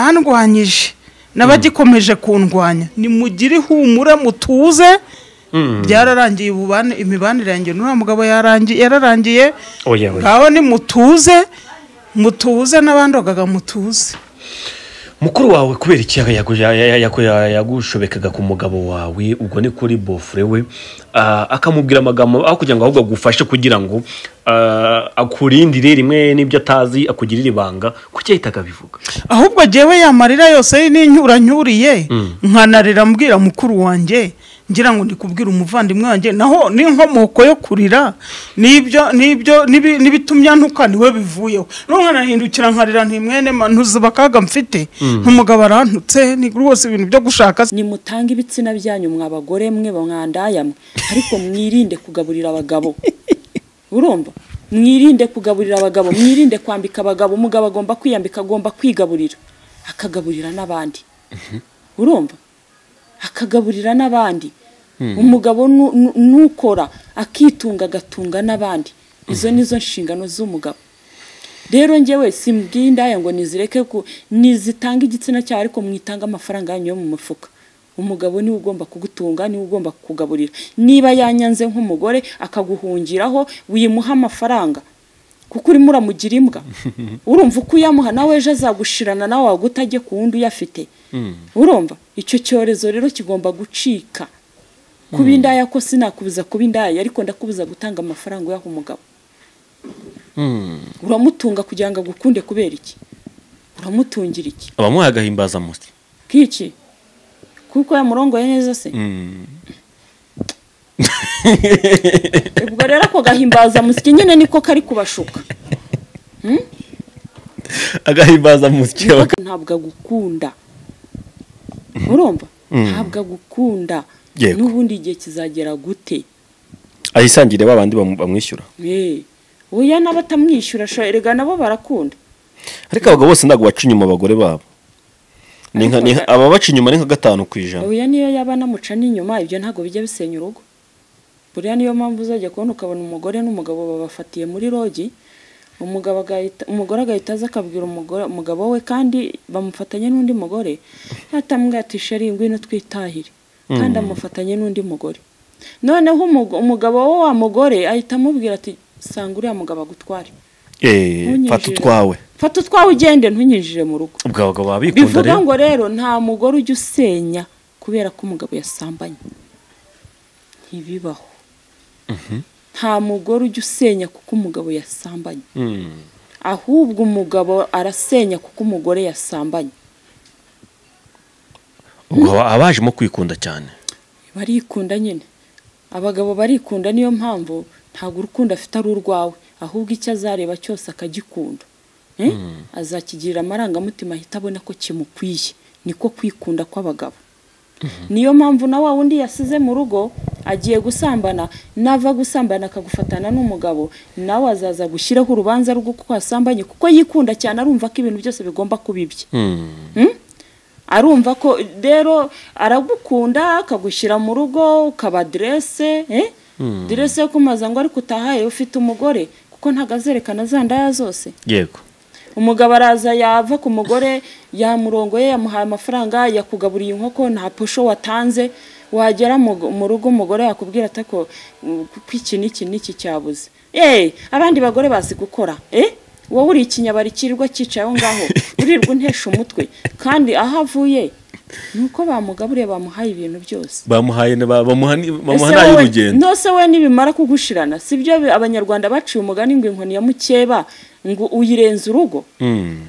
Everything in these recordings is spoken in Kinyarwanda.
abandwanyije n'abagikomeje kundwanya nimugire ihumure mutuze byararangiye ububane imibanire yanjye n'uriya mugabo yarangiye yararangiye oya oya ngaho ni mutuze mutuze n'abandogaga mutuze mukuru wawe kubera iki yago- ya- ya- ya- ya- yagushobekaga ku mugabo wawe ubwo ni kuri bofure we ah, akamubwira amagambo aho kugira ngo ahubwo agufashe kugira ngo ah, akurindire rimwe n'ibyo atazi akugirire ibanga kuki yahita akabivuga ahubwo jyewe ya marira yose n'inyuranyuriye nkanarira mbwira mukuru wanjye ngira ngo ndikubwire umuvandimwe wanjye naho n'inkomoko yo kurira n'ibyo n'ibyo n'ibi- n'ibitumya ntuka niwe bivuyeho nkanahindukira nkarira ntimwene ntuzi akaga mfite nk'umugabo arantutse ni rwose ibintu byo gushaka si- nimutange ibitsina byanyu mwa bagore mwe mwandayamwe ariko mwirinde kugaburira abagabo urumva mwirinde kugaburira abagabo mwirinde kwambika abagabo umugabo agomba kwiyambika agomba kwigaburira akagaburira n'abandi urumva akagaburira n'abandi umugabo nu- nu- nukora akitunga agatunga n'abandi izo ni zo nshingano z'umugabo rero njyewe simbwiye indaya ngo nizireke ku nizitanga igitsina cyawe ariko mwitange amafaranga yanyu yo mu mufuka umugabo niwe ugomba kugutunga niwe ugomba kukugaburira niba yanyanze nk'umugore akaguhungiraho wimuha amafaranga kuko urimo uramugira imbwa urumva uko uyamuha nawe ejo azagushirana nawe waguta ajye ku wundi uyafite urumva icyo cyorezo rero kigomba gucika kuba indaya ko sinakubuza kuba indaya ariko ndakubuza gutanga amafaranga uyaha umugabo uramutunga kugira ngo agukunde kubera iki uramutungira iki abamuha agahimbazamusyi kiki kuko yamurongoye neza se ubwo rero ako gahimbaza musyi nyine niko kari kubashuka agahimbazamusyi ntabwo agukunda urumva ntabwo agukunda Yego. n'ubundi igihe kizagera gute ayisangire ba bandi bamu- bamwishyura Eh, oya n'abatamwishyura sha erega nabo barakunda ariko abagabo bose ntabwo baca inyuma abagore babo Ni nka- ni nka- aba baca inyuma ni nka gatanu ku ijana oya niyo yaba anamuca n'inyuma ibyo ntabwo bijya bisenya urugo buriya niyo mpamvu uzajya kubona ukabona umugore n'umugabo babafatiye muri rogi umugabo agahita umugore agahita aza akabwira umugore umugabo we kandi bamufatanye n'undi mugore yatamwatisha ari ngwino twitahire kandi amufatanye n'undi mugore noneho umugo- umugabo we wa mugore ahita amubwira ati sanga uriya mugabo agutware eee Ntunyinjire. fata utwawe fata utwawe ugende ntunyinjire mu rugo ubwo abagabo baba bikunda bivuga rero ngo rero nta mugore ujya usenya kubera ko umugabo yasambanye ntibibaho nta mugore ujya usenya kuko umugabo yasambanye Mm. ahubwo umugabo arasenya kuko umugore yasambanye ubwo aba- abajemo kwikunda cyane barikunda nyine abagabo barikunda niyo mpamvu ntabwo urukundo afite ari urwawe ahubwo icyo azareba cyose akagikunda Eh? azakigirira amarangamutima ahita abona ko kimukwiye niko kwikunda kw'abagabo niyo mpamvu na wa wundi yasize mu rugo agiye gusambana nava gusambana akagufatana n'umugabo nawe azaza gushyiraho urubanza rw'uko wasambanye kuko yikunda cyane arumva ko ibintu byose bigomba kuba ibye Mm? arumva ko rero aragukunda akagushyira mu rugo ukaba direse direse yo kumaza ngo ariko utahaye ufite umugore kuko ntabwo azerekana za ndaya zose yego umugabo araza yava ku mugore yamurongoye yamuhaye amafaranga yakugaburiye inkoko nta posho watanze wagera mu mu rugo umugore yakubwira atako ko iki n'iki n'iki cyabuze eee abandi bagore bazi gukora eee wowe uri ikinyabari kirirwa cyicayeho ngaho urirwa untesha umutwe kandi aho avuye ni uko bamugaburiye bamuhaye ibintu byose bamuhaye ni- ba- bamuha ni- bamuha Ese n'ayo wowe- urugendo nose we nibimara kugushirana sibyo bi- abanyarwanda baciye umugani ngo inkoni ya mukeba ngo uyirenza urugo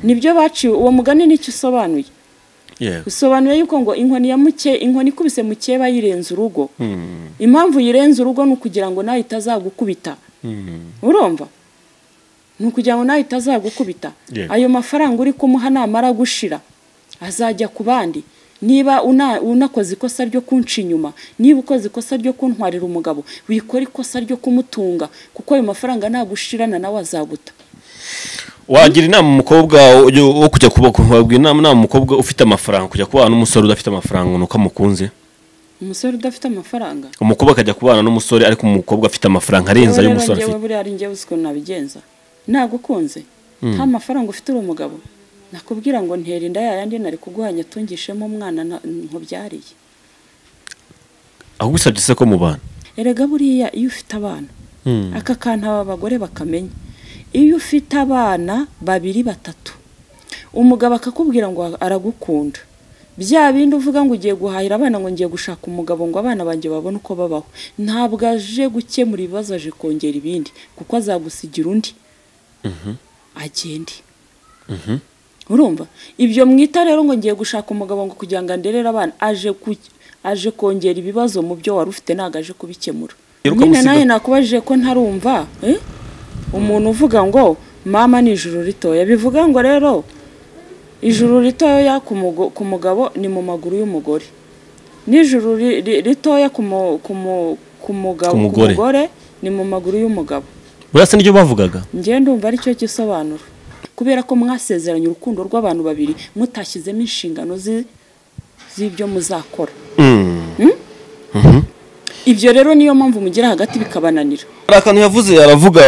nibyo baciye uwo mugani nicyo usobanuye yego usobanuye yuko ngo inkoni ya muke inkoni ikubise mukeba yirenza urugo impamvu yirenza urugo ni ukugira ngo nawe itazagukubita urumva ni ukugira ngo nawe itazagukubita Yego. ayo mafaranga uri kumuha namara gushira azajya ku bandi niba una- unakoze ikosa ryo kunca inyuma niba ukoze ikosa ryo kuntwarira umugabo wikora ikosa ryo kumutunga kuko ayo mafaranga nagushirana nawe azaguta wagira inama umukobwa ujya- wo kujya kuba wabwira inama inama umukobwa ufite amafaranga kujya kubana n'umusore udafite amafaranga nuko amukunze umusore udafite amafaranga umukobwa akajya kubana n'umusore ariko umukobwa afite amafaranga arenze ayo umusore njyewe afite buriya ari njyewe uzi ukuntu nabigenza nagukunze nta mafaranga ufite uri umugabo nakubwira ngo ntera inda yayandi nari kuguhanya tungishemo umwana na- nkubyariye ahubwo usabye se ko mu bantu erega buriya iyo ufite abana aka kantu aba bagore bakamenya iyo ufite abana babiri batatu umugabo akakubwira ngo aragukunda bya bindi uvuga ngo ugiye guhahira abana ngo ngiye gushaka umugabo ngo abana banjye babone uko babaho ntabwo aje gukemura ibibazo aje kongera ibindi kuko azagusigira undi agende urumva ibyo mwita rero ngo ngiye gushaka umugabo ngo kugira ngo anderere abana aje ku aje kongera ibibazo mu byo wari ufite ntabwo aje kubikemura Rero nyine ukamusiga- nawe nakubajije ko ntarumva eh? umuntu uvuga ngo mama ni ijuru ritoya bivuga ngo rero ijuru ritoya ku mugo- ku mugabo ni mu maguru y'umugore n'ijuru ri- ri- ritoya ku mu- ku mu- ku mugabo- Ku ku mugore. mugore ni mu maguru y'umugabo buriya se n'ibyo bavugaga njye ndumva ari cyo gisobanuro kubera ko mwasezeranye urukundo rw'abantu babiri mutashyizemo inshingano zi- z'ibyo muzakora ibyo rero niyo mpamvu mugira hagati bikabananira hari akantu yavuze aravuga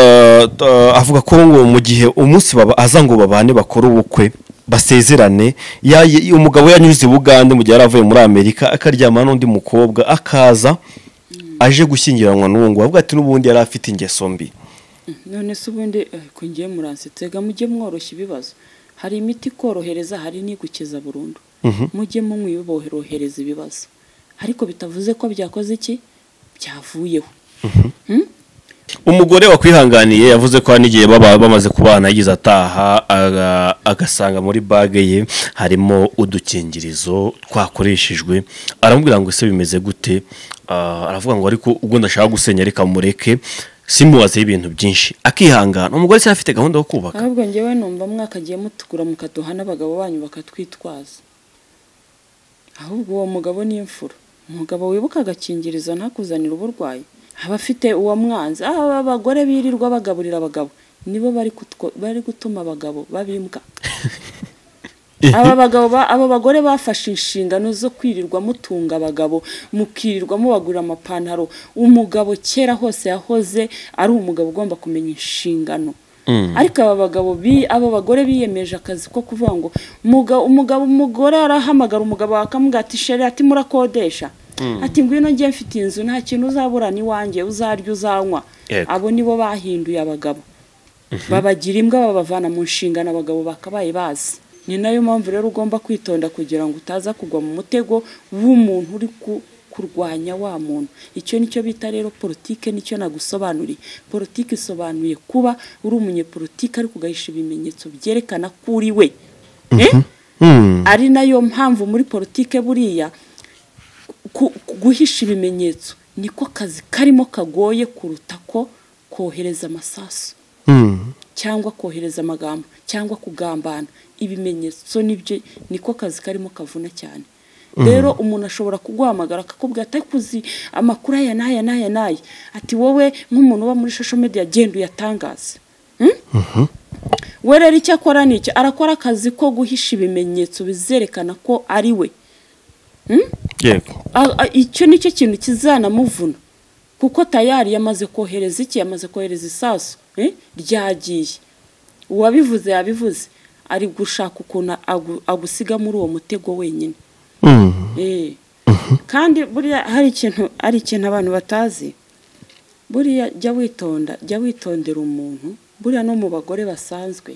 uh, avuga ko ngo mu gihe umunsi baba aza ngo babane bakore ubukwe basezerane ya- ya- umugabo yanyuze i bugande mu gihe yari avuye muri amerika akaryamana n'undi mukobwa akaza aje gushyingiranwa n'uwo ngo avuga ati n'ubundi yari afite ingeso mbi none se ubundi eh, ko ngiye muransetsa rega mujye mworoshya ibibazo hari imiti ikorohereza hari n'igukiza burundu mujye munyiborohereza ibibazo ariko bitavuze ko byakoze iki byavuyeho Hmm? umugore wakwihanganiye yavuze ko hari n'igihe baba bamaze kubana yagize ataha aga- agasanga muri bage ye harimo udukingirizo twakoreshejwe aramubwira ngo ese bimeze gute Ah, aravuga ngo ariko ubwo ndashaka gusenya reka mureke simubazeho ibintu byinshi akihangana umugore cyari afite gahunda yo kubaka ahubwo ngewe numva mwakagiye mutugura mukaduha n'abagabo banyu bakatwitwaza ahubwo uwo mugabo ni imfura umugabo wibuka agakingirizo ntakuzanire uburwayi aba afite uwo mwanzi aba abagore birirwa bagaburira abagabo nibo bari kutwo- bari gutuma abagabo babimbwa aba bagabo ba- aba bagore bafashe inshingano zo kwirirwa mutunga abagabo mukirirwa mubagurira amapantaro umugabo kera hose yahoze ari umugabo ugomba kumenya inshingano ariko aba bagabo bi- aba bagore biyemeje akazi ko kuvuga ngo muga- umugabo umugore arahamagara umugabo akamubwira ati sheri ati murakodesha ati ngwino ngiye mfite inzu nta kintu uzaburana iwanjye uzarya uzanywa Yego. abo nibo bahinduye abagabo babagira imbwa babavana mu nshingano abagabo bakabaye bazi ni nayo mpamvu rero ugomba kwitonda kugira ngo utaza kugwa mu mutego w'umuntu uri ku- kurwanya wa muntu icyo nicyo bita rero politike nicyo nagusobanuriye politike isobanuye kuba uri umunyepolitike ariko ugahisha ibimenyetso byerekana ko uri we Eh? ari nayo mpamvu muri politike buriya ku- ku- guhisha ibimenyetso niko kazi karimo kagoye kuruta ko kohereza amasasu cyangwa kohereza amagambo cyangwa kugambana ibimenyetso nibyo niko kazi karimo kavuna cyane rero umuntu ashobora kuguhamagara akakubwira atakuzi amakuru aya n'aya n'aya n'aya ati wowe nk'umuntu uba muri social media genda uyatangaze we rero icyo akora ni iki arakora akazi ko guhisha ibimenyetso bizerekana ko ari we yego A- a- icyo nicyo kintu kizanamuvuna kuko tayari yamaze kohereza iki yamaze kohereza isasu eh, ryagiye uwabivuze yabivuze ari gushaka ukuntu agu- agusiga muri uwo mutego wenyine Eh. kandi buriya hari ikintu hari ikintu abantu batazi buriya jya witonda jya witondera umuntu buriya no mu bagore basanzwe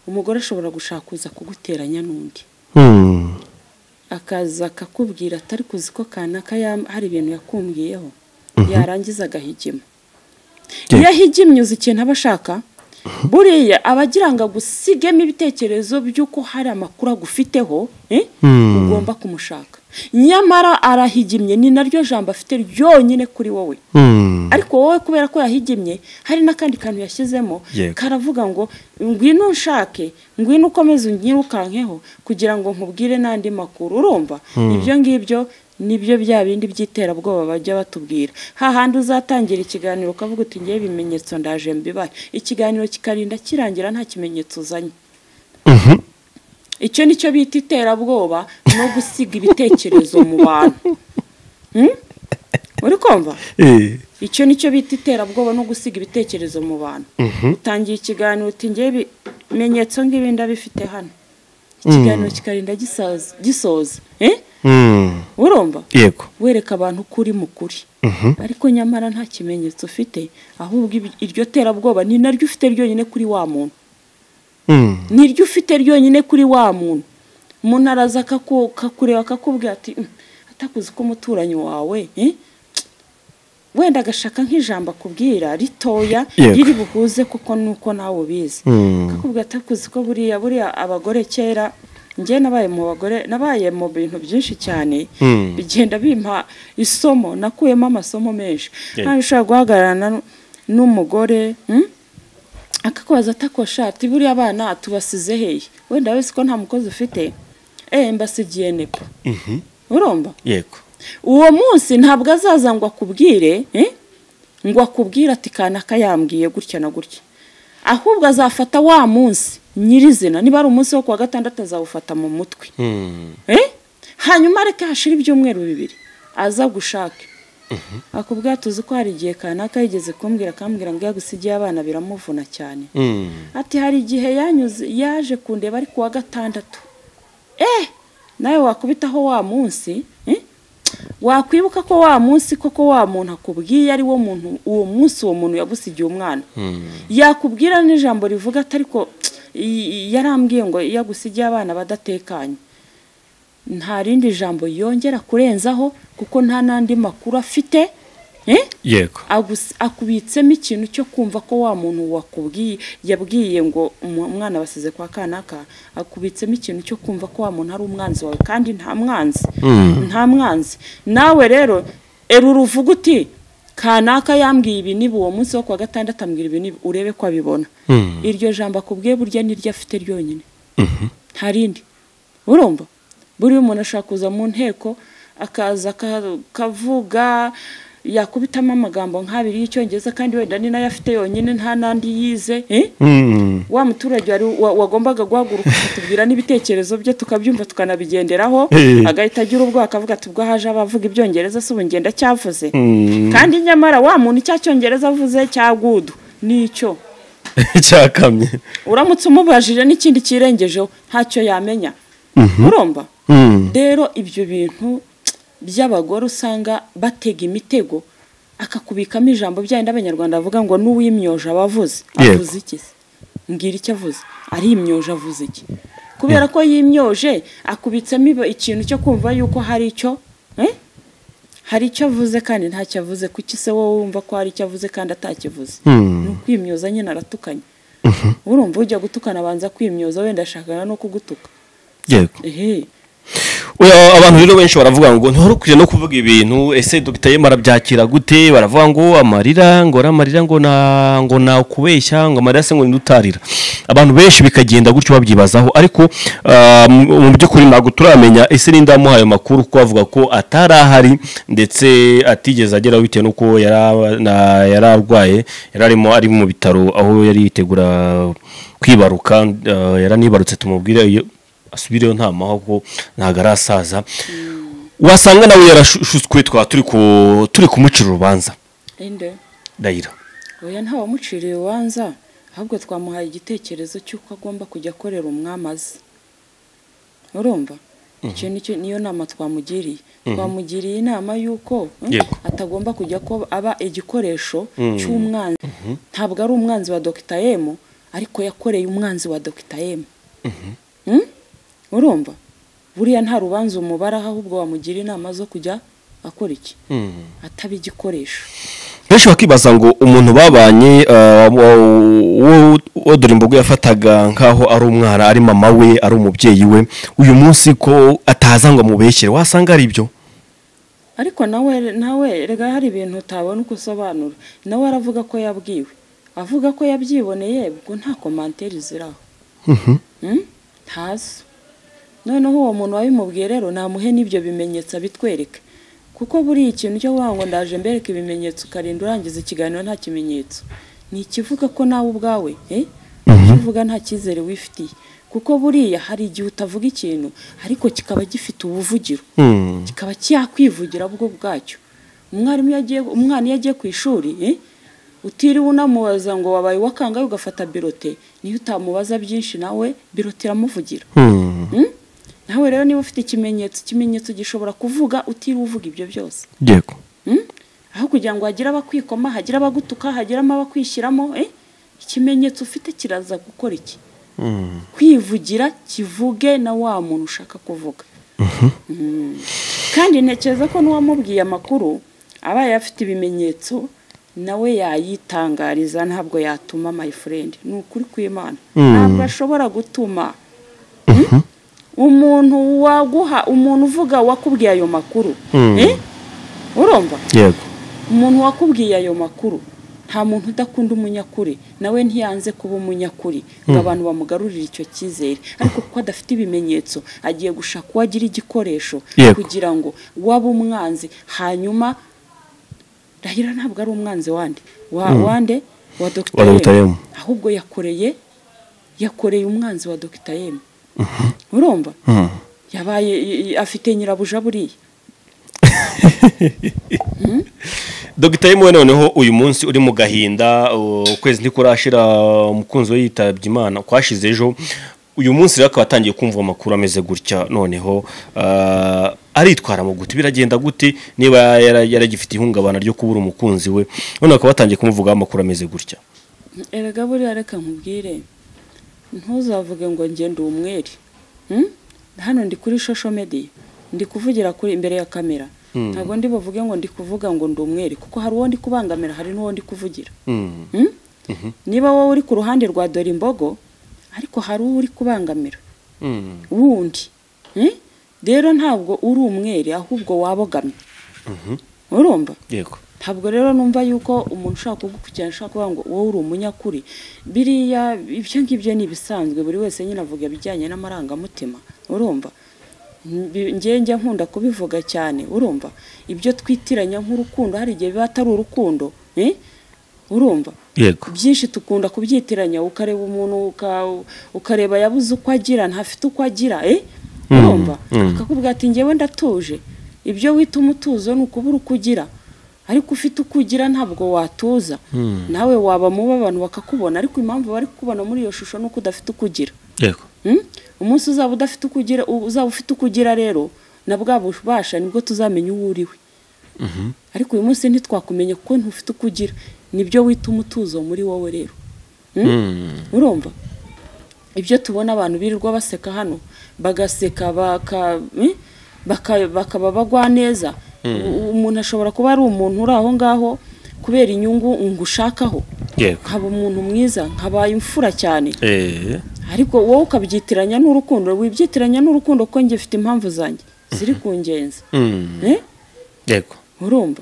umugore ashobora gushaka uza kuguteranya n'undi akaza akakubwira atari kuzi ko kanaka ya- hari ibintu yakumbwiyeho yarangiza agahigima iyo ahigimye uzi ikintu aba ashaka buriya aba agira ngo agusigemo ibitekerezo by'uko hari amakuru agufiteho eh, ugomba kumushaka nyamara arahigimye ni naryo jambo afite ryonyine kuri wowe ariko wowe kubera ko yahigimye hari n'akandi kantu yashyizemo Yego. karavuga ngo ngwino unshake ngwino ukomeze unyirukankeho kugira ngo nkubwire n'andi makuru urumva ibyo ngibyo nibyo bya bindi by'iterabwoba bajya batubwira hahandi uzatangira ikiganiro ukavuga uti ngewe ibimenyetso ndaje mbibahe ikiganiro kikarinda kirangira nta kimenyetso uzanye icyo nicyo bita iterabwoba no gusiga ibitekerezo mu bantu Hmm? uri kumva icyo nicyo bita iterabwoba no gusiga ibitekerezo mu bantu utangiye ikiganiro uti ngewe ibimenyetso ng'ibi ndabifite hano ikiganiro kikarinda gisaza- gisoza eh Mm. urumva yego wereka abantu ko uri mukuri ariko nyamara nta kimenyetso ufite ahubwo ibi- iryo terabwoba ni naryo ufite ryonyine kuri wa muntu Mm. ni ryo ufite ryonyine kuri wa muntu umuntu araza akaku- akakureba akakubwira ati "Mm, atakuzi ko umuturanyi wawe eh, tsk, wenda agashaka nk'ijambo akubwira ritoya Yego. riri buhuze kuko nuko nawe ubizi Mm. akakubwira atakuzi ko buriya buriya abagore kera njye nabaye mu bagore nabaye mu bintu byinshi cyane Mm. bigenda bimpa isomo nakuyemo amasomo menshi Yeah. nkaho ushobora guhagararana n- n'umugore mm? akakubaza atakosha ati buriya abana tubasize hehe wenda wese ko nta mukozi ufite eh mbasigiye nepa urumva yego uwo munsi ntabwo azaza ngo akubwire eh? ngo akubwire ati kanaka yambwiye gutya na gutya ahubwo azafata wa munsi nyirizina niba ari umunsi wo kuwa gatandatu azawufata mu mutwe Mm. eh? hanyuma areke hashira ibyumweru bibiri aza gushake akubwira tuzi ko hari igihe kanaka yigeze kumbwira akambwira ngo iyo agusigiye abana biramuvuna cyane Mm. ati hari igihe yanyuze yaje kundeba ari kuwa gatandatu eh nawe wakubitaho wa munsi eh? wakwibuka ko wa munsi koko wa muntu akubwiye ari wo muntu uwo munsi uwo muntu yagusigiye umwana yakubwira n'ijambo rivuga ati ariko i- i- yarambwiye ngo iyo agusigiye abana badatekanye nta rindi jambo yongera kurenzaho kuko nta n'andi makuru afite eh? yego Agus- akubitsemo ikintu cyo kumva ko wa muntu wakubwiye yabwiye ngo umu- umwana basize kwa kanaka akubitsemo ikintu cyo kumva ko wa muntu ari umwanzi wawe kandi nta mwanzi nta mwanzi nawe rero erura uvuga uti kanaka yambwiye ibi niba uwo munsi wo kuwa gatandatu ambwira ibi nibi urebe ko abibona iryo jambo akubwiye burya niryo afite ryonyine nta rindi urumva buriya umuntu ashobora kuza mu nteko akaza aka- akavuga yakubitamo amagambo nk'abiri y'icyongereza kandi wenda ni nayo afite yonyine nta n'andi yize eh? Mm. wa muturage wari wa- wagombaga guhaguruka akatubwira n'ibitekerezo bye tukabyumva tukanabigenderaho Eh. agahita agira ubwoba akavuga ati ubwo haje abavuga ibyongereza si ubu ngenda cyavuze Mm. kandi nyamara wa muntu icya cyongereza avuze cyagudu nicyo cyakamye uramutse umubajije n'ikindi kirengejeho ntacyo yamenya urumva Mm. rero ibyo bintu by'abagore usanga batega imitego akakubikamo ijambo byayindi abanyarwanda bavuga ngo n'uwimyoje aba avuze Yego. avuze iki se mbwira icyo avuze arimyoje avuze iki kubera ko yimyoje akubitsemo iba- ikintu cyo kumva yuko hari icyo eh? hari icyo avuze kandi ntacyo avuze kuki se wowe wumva ko hari icyo avuze kandi atakivuze ni ukwimyoza nyine aratukanye urumva ujya gutukana abanza kwimyoza wenda ashakana no kugutuka yego ehe Oya, abantu rero benshi baravuga ngo ntihore ukwiye no kuvuga ibintu ese dogita yemwe arabyakira gute baravuga ngo amarira ngo ari amarira ngo na ngo nakubeshya ngo amarira se ngo ni utarira abantu benshi bikagenda gutyo babyibazaho ariko ah, mu- mu by'ukuri ntabwo turamenya ese n'inda yamuhaye amakuru kuko bavuga ko atari ahari ndetse atigeze ageraho bitewe n'uko yara- na- yari arwaye yari arimo ari mu bitaro aho yari yitegura kwibaruka ah, yaranibarutse tumubwire iyo asubireyo nta mahoko ntabwo arasaza wasanga nawe yarashutswe twaba turi ku- turi kumucira urubanza inde ndayira oya ntawamuciriye urubanza ahubwo twamuhaye igitekerezo cy'uko agomba kujya akorera umwami azi urumva icyo nicyo niyo nama twamugiriye twamugiriye inama y'uko mm, Yego. atagomba kujya ko aba igikoresho cy'umwanzi ntabwo ari umwanzi wa dogita yemu ariko yakoreye umwanzi wa dogita yemu Mm? urumva buriya nta rubanza umubaraho ahubwo wamugira inama zo kujya akora iki ataba igikoresho benshi bakibaza ngo umuntu babanye ah, wa- wo wo dore imbogo yafataga nk'aho ari umwana ari mama we ari umubyeyi we uyu munsi ko ataza ngo amubeshyere wasanga ari ibyo ariko nawe nawe rega hari ibintu utabona uko usobanura nawe aravuga ko yabwiwe avuga ko yabyiboneye ubwo nta komantere ziraho Mm? ntazo noneho uwo muntu wabimubwiye rero namuhe n'ibyo bimenyetso abitwereke kuko buriya ikintu cyo kuvuga ngo ndaje mbereke ibimenyetso ukarinda urangiza ikiganiro nta kimenyetso ni ikivuga ko nawe ubwawe eh? ukivuga nta cyizere wifitiye kuko buriya hari igihe utavuga ikintu ariko kikaba gifite ubuvugiro Mm. kikaba cyakwivugira bwo bwacyo umwarimu iyo agiye umwana iyo agiye ku ishuri eh, utiriwe unamubaza ngo wabaye uwakangaye ugafata birote niyo utamubaza byinshi nawe birote iramuvugira nawe rero niba ufite ikimenyetso ikimenyetso gishobora kuvuga utiriwe uvuga ibyo byose yego Mm? aho kugira ngo hagire abakwikoma hagire abagutuka hagiramo abakwishyiramo eh? ikimenyetso ufite kiraza gukora iki kwivugira kivuge na wa muntu ushaka kuvuga Mm. kandi ntekereza ko n'uwamubwiye amakuru abaye afite ibimenyetso nawe yayitangariza ntabwo yatuma my friend ni ukuri kw'imana ntabwo ashobora gutuma umuntu waguha umuntu uvuga wakubwiye ayo makuru eh? urumva yego umuntu wakubwiye ayo makuru nta muntu udakunda umunyakuri nawe ntiyanze kuba umunyakuri ngo abantu bamugarurire icyo cyizere ariko kuko adafite ibimenyetso agiye gushaka uwo agira igikoresho Yego. kugira ngo waba umwanzi hanyuma rahira ntabwo ari umwanzi wande wa wande wa Wa Dr. dogiteri M. ahubwo yakoreye yakoreye umwanzi wa dogiteri urumva yabaye afite nyirabuja buriya dogita yemewe noneho uyu munsi uri mu gahinda uh, ukwezi ntikurashira umukunzi we yitabye imana kwashize ejo uyu munsi rero akaba atangiye kumva amakuru ameze gutya noneho uh, aritwara mu gute biragenda gute niba yara- yaragifite ihungabana ryo kubura umukunzi we noneho akaba atangiye kumuvugaho amakuru ameze gutya erega buriya reka nkubwire ntuzavuge ngo ngende umwere Hmm? hano ndi kuri shosho mediya ndi kuvugira kuri imbere ya kamera ntabwo ndi buvuge ngo ndi kuvuga ngo ndi umwere kuko hari uwo ndi kubangamira hari n'uwo ndi kuvugira Mm. Hmm? niba wowe uri ku ruhande rwa dore imbogo ariko hari uwo uri kubangamira wundi Hmm? rero ntabwo uri umwere ahubwo wabogamye urumva yego ntabwo rero numva yuko umuntu ushaka kugukurikirana ashaka kuvuga ngo wowe uri umunyakuri biriya ibyo ngibyo ni ibisanzwe buri wese nyine avuga ibijyanye n'amarangamutima urumva Mbi- njye njya nkunda kubivuga cyane urumva ibyo twitiranya nk'urukundo hari igihe biba atari urukundo eh? urumva yego byinshi tukunda kubyitiranya ukareba umuntu uka- ukareba yabuze uko agira ntafite uko agira eh? urumva akakubwira ati njyewe ndatuje ibyo wita umutuzo ni ukubura uko ugira ariko ufite uko ugira ntabwo watuza nawe waba mubi abantu bakakubona ariko impamvu bari kukubona muri iyo shusho ni uko udafite uko ugira yego Mm? umunsi uzaba udafite uko ugira u- uzaba ufite uko ugira rero na bwa bubasha nibwo tuzamenya uwo uriwe ariko uyu munsi ntitwakumenya kuko ntufite uko ugira nibyo wita umutuzo muri wowe rero Mm? urumva ibyo tubona abantu birirwa baseka hano bagaseka baka- mm? baka- bakaba bagwa neza U- umuntu ashobora kuba ari umuntu uri aho ngaho kubera inyungu ngushakaho yego nkaba umuntu mwiza nkabaye imfura cyane eh ariko wowe ukabyitiranya n'urukundo wibyitiranya n'urukundo kuko njye mfite impamvu zanjye ziri ku ngenzi mm. Eh? yego urumva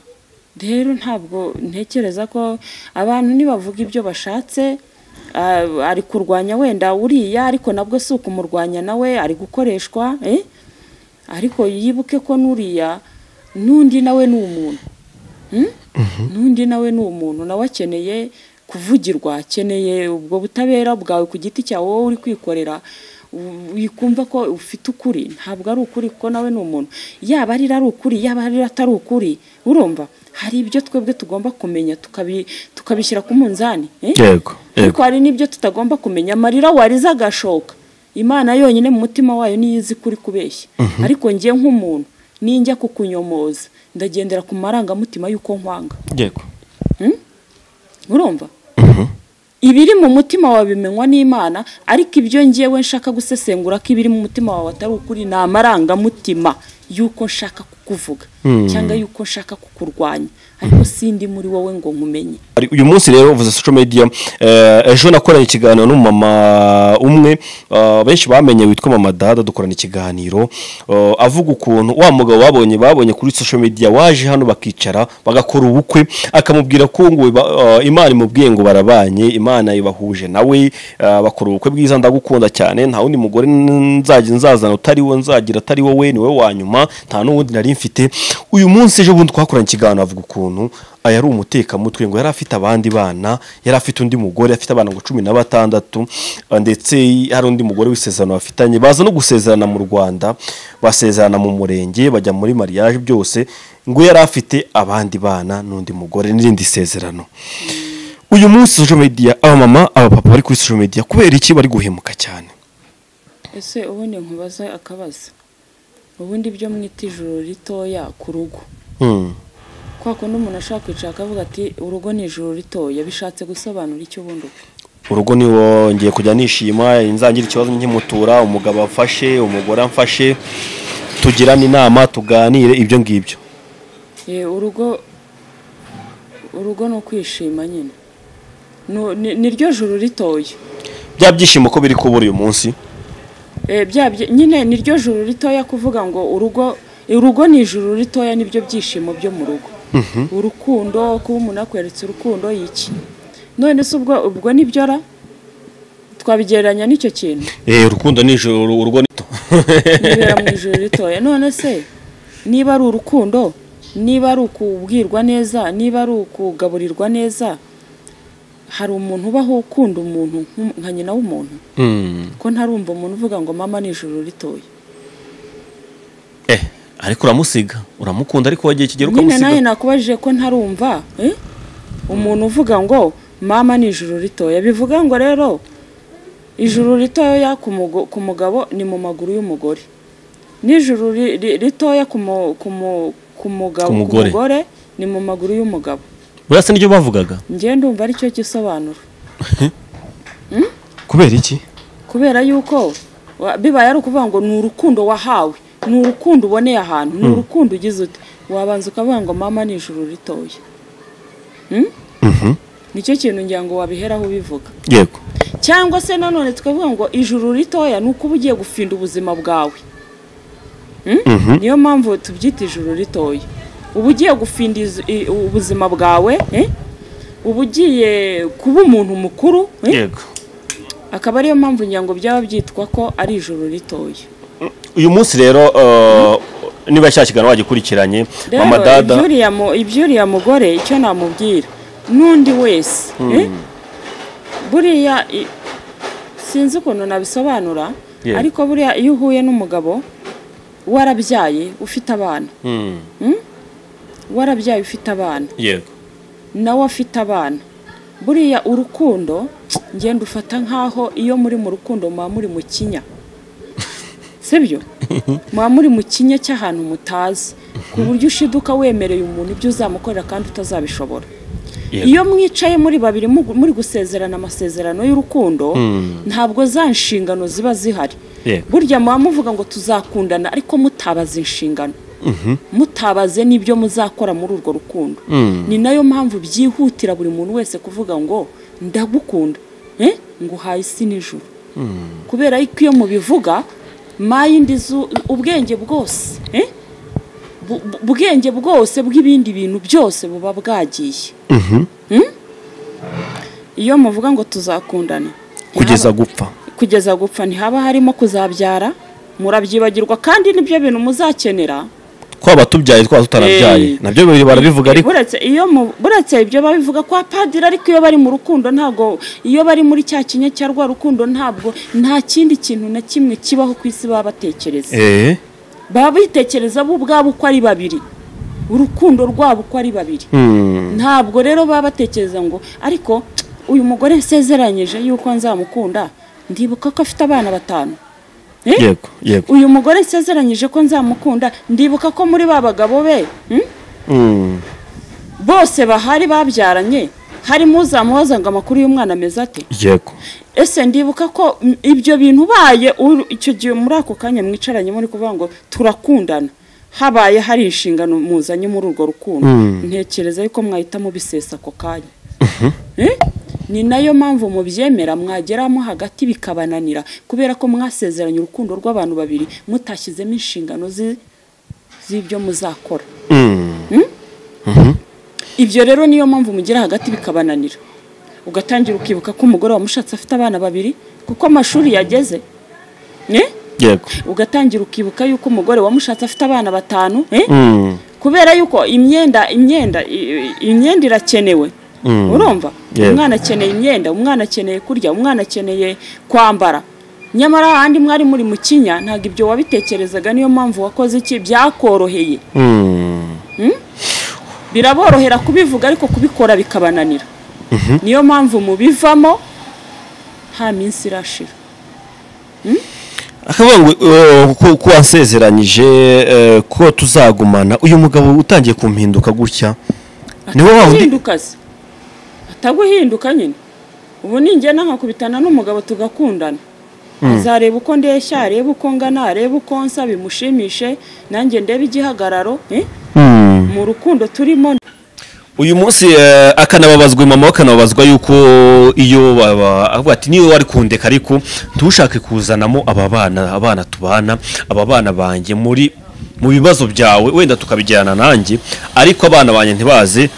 rero ntabwo ntekereza ko abantu nibavuga ibyo bashatse ah, ari kurwanya wenda uriya ariko nabwo si ukumurwanya nawe ari gukoreshwa eh? ariko yibuke ko n'uriya n'undi nawe ni umuntu Hmm? n'undi nawe ni umuntu nawe akeneye kuvugirwa akeneye ubwo butabera bwawe ku giti cyawe wowe uri kwikorera u- wikumva ko ufite ukuri ntabwo ari ukuri kuko nawe ni umuntu yaba arira ari ukuri yaba arira atari ukuri urumva hari ibyo twebwe tugomba kumenya tukabi- tukabishyira ku munzani eh? yego ariko hari n'ibyo tutagomba kumenya amarira warize agashoka imana yonyine mu mutima wayo niyo izi kuri kubeshya ariko njye nk'umuntu ninjya kukunyomoza ndagendera ku marangamutima y'uko nkwanga yego urumva ibiri mu mutima wawe bimenywa n'imana ariko ibyo ngewe nshaka gusesengura ko ibiri mu mutima wawe atari ukuri ni amarangamutima y'uko nshaka kukuvuga cyangwa y'uko nshaka kukurwanya ariko sindi muri wowe ngo nkumenye Ari- uyu munsi rero uvuze social media eh, ejo nakoranye ikiganiro n'umumama umwe eh, benshi bamenye witwa mama dada dukorana ikiganiro eh, avuga ukuntu wa mugabo babonye babonye kuri social media waje hano bakicara bagakora ubukwe akamubwira ko ngo iba- eh, imana imubwiye ngo barabanye imana ibahuje nawe eh, bakora ubukwe bwiza ndagukunda cyane nta wundi mugore nzajya nzazana utari wo nzagira atari wowe ni wowe wa nyuma nta n'uwundi nari mfite uyu munsi ejo bundi twakoranye ikiganiro avuga ukuntu aya ari umutekamutwe ngo yari afite abandi bana yari afite undi mugore afite abana ngo cumi na batandatu eh, ndetse hari undi mugore w'isezerano bafitanye baza no gusezerana mu rwanda basezerana mu murenge bajya muri mariage byose ngo yari afite abandi bana n'undi mugore n'irindi sezerano uyu munsi social media abamama abapapa bari kuri social media kubera iki bari guhemuka cyane ese ubundi nkubaze akabaza ubundi byo mwita ijoro ritoya ku rugo Hmm. kwa kundi umuntu ashaka kwicara akavuga ati urugo ni ijoro ritoya bishatse gusobanura icyo ubundi ubwo urugo niwo ngiye kujya nishima nzangira ikibazo nkimutura umugabo amfashe umugore amfashe tugirane inama tuganire ibyo ngibyo Eh, urugo urugo ni ukwishima nyine Nu- ni- ni ryo joro ritoya bya byishimo ko biri kubura uyu munsi Eh, bya byi- nyine ni ryo joro ritoya kuvuga ngo urugo urugo ni ijoro ritoya nibyo byishimo byo mu rugo urukundo kuba umuntu akweretse urukundo iki none se ubwo ubwo nibyo ra twabigereranya n'icyo kintu Eh, urukundo ni ijoro urugo ni to bibera mu ijoro ritoya none se niba ari urukundo niba ari ukubwirwa neza niba ari ukugaburirwa neza hari umuntu ubaho ukunda umuntu nk- nka nyina w'umuntu Hmm. ko ntarumva umuntu uvuga ngo mama ni ijoro ritoya eh ariko uramusiga uramukunda ariko wagiye kigero nyine nawe ukamusiga nakubajije ko ntarumva eh? umuntu uvuga ngo mama ni ijoro ritoya bivuga ngo rero ijoro ritoya ku mugo- ku mugabo ni mu maguru y'umugore n'ijoro ri- ri- ritoya ku mu- ku mu- ku mugabo Ku ku mugore. mugore ni mu maguru y'umugabo burasa n'ibyo bavugaga njye ndumva ari cyo gisobanuro kubera iki kubera yuko wa- bibaye ari ukuvuga ngo ni urukundo wahawe ni urukundo uboneye ahantu ni urukundo ugize ute wabanza ukavuga ngo mama ni ijoro ritoya Hmm? nicyo kintu ngira ngo wabiheraho ubivuga yego cyangwa se nanone tukavuga ngo ijuru ritoya ni uko uba ugiye gufinda ubuzima bwawe Hmm? niyo mpamvu tubyita ijuru ritoya uba ugiye gufinda iz- i- ubuzima bwawe eh? uba ugiye kuba umuntu mukuru eh? yego akaba ariyo mpamvu ngira ngo byaba byitwa ko ari ijoro ritoya uyu munsi rero eh, niba cya kiganiro wagikurikiranye mama dada rero iby'uriya mu- iby'uriya mugore icyo namubwira n'undi wese eh? buriya i- sinzi ukuntu nabisobanura Yeah. ariko buriya iyo uhuye n'umugabo warabyaye ufite abana Hmm. warabyaye ufite abana yego nawe afite abana buriya urukundo ngenda ufata nk'aho iyo muri mu rukundo muba muri mu kinya sibyo muba muri mu kinya cy'ahantu mutazi ku buryo ushiduka wemereye umuntu ibyo uzamukorera kandi utazabishobora Yego. iyo mwicaye muri babiri mugu- muri gusezerana amasezerano y'urukundo ntabwo za nshingano ziba zihari Yego. burya muba muvuga ngo tuzakundana ariko mutabaza inshingano mutabaze n'ibyo muzakora muri urwo rukundo ni nayo mpamvu byihutira buri muntu wese kuvuga ngo ndagukunda eh? nguhaye isi n'ijuru kubera yuko iyo mubivuga mayindi zu ubwenge bwose eh? bu- bu- ubwenge bwose bw'ibindi bintu byose buba bwagiye Hmm? iyo muvuga ngo tuzakundana kugeza ntihaba- gupfa kugeza gupfa ntihaba harimo kuzabyara murabyibagirwa kandi nibyo bintu muzakenera twaba tubyaye twaba tutarabyaye Eh. nabyo bibiri barabivuga ariko buretse iyo mu- buretse ibyo babivuga kwa padiri ariko iyo bari mu rukundo ntabwo iyo bari muri cya kinya cya rwa rukundo ntabwo nta kindi kintu na kimwe kibaho ku isi baba batekereza eh baba bitekereza bo ubwabo uko ari babiri urukundo rwabo uko ari babiri ntabwo rero baba batekereza ngo ariko uyu mugore nsezeranyije yuko nzamukunda ndibuka ko afite abana batanu Eh? yego yego uyu mugore nsezeranyije ko nzamukunda ndibuka ko muri ba bagabo be hmm? Mm. bose bahari babyaranye harimo uzamubaza ngo amakuru y'umwana ameze ate yego ese ndibuka ko mm, ibyo bintu ubaye uru- icyo gihe muri ako kanya mwicaranye muri kuvuga ngo turakundana habaye hari inshingano muzanye muri urwo rukundo ntekereza yuko mwahita mubisesa ako kanya Eh? ni nayo mpamvu mubyemera mwageramo hagati bikabananira kubera ko mwasezeranye urukundo rw'abantu babiri mutashyizemo inshingano zi- z'ibyo muzakora Mm. ibyo rero niyo mpamvu mugira hagati bikabananira ugatangira ukibuka ko umugore wamushatse afite abana babiri kuko amashuri yageze Eh? yego ugatangira ukibuka yuko umugore wamushatse afite abana batanu eh? Mm. kubera yuko imyenda imyenda i- i- imyenda irakenewe urumva Yego. umwana akeneye imyenda umwana akeneye kurya umwana akeneye kwambara nyamara ahandi mwari muri mu kinya ntabwo ibyo wabitekerezaga niyo mpamvu wakoze iki byakoroheye Mm. biraborohera kubivuga ariko kubikora bikabananira niyo mpamvu mubivamo nta minsi irashira akavuga ngo eh, ko- ko wasezeranyije eh, ko tuzagumana uyu mugabo utangiye kumpinduka gutya ni wowe wundi ataguhinduka se ataguhinduka nyine ubu ningenda nkakubitana n'umugabo tugakundana azareba uko ndeshya arebe uko ngana arebe uko nsa bimushimishe nanjye ndebe igihagararo eh? mu rukundo turimo uyu munsi eh, akanababazwa mama we akanababazwa yuko iyo baba- avuga ati niyo wari kundeka ariko ntushake kuzanamo aba bana abana tubana aba bana banjye muri mu bibazo byawe wenda tukabijyana nanjye ariko abana banjye ntibaze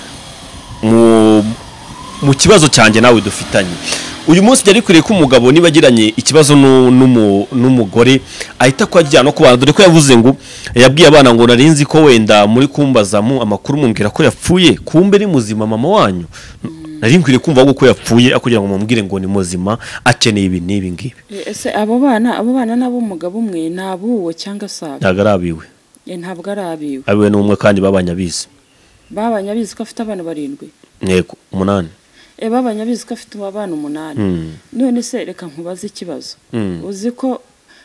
mu mu kibazo cyanjye nawe dufitanye uyu munsi byari bikwiriye ko umugabo niba agiranye ikibazo nu- n'umu- n'umugore ahita kwajyana no kubana dore ko yavuze ngo yabwiye abana ngo nari nzi ko wenda muri kumbaza mu amakuru mumbwira ko yapfuye kumbe ni muzima mama wanyu nari nkwiriye kumva ahubwo ko yapfuye aho kugira ngo mumubwire ngo ni muzima akeneye ibi n'ibi ngibi Eh, ese abo bana abo bana n'ab'umugabo umwe ni abuwo cyangwa se abo ntabwo ari abiwe Eh, ntabwo ari abiwe abiwe ni umwe kandi babanye abizi babanye abizi ko afite abana barindwi ntego umunani Eh, babanye abizi ko afite abana umunani Mm. none se reka nkubaze ikibazo Mm. uzi ko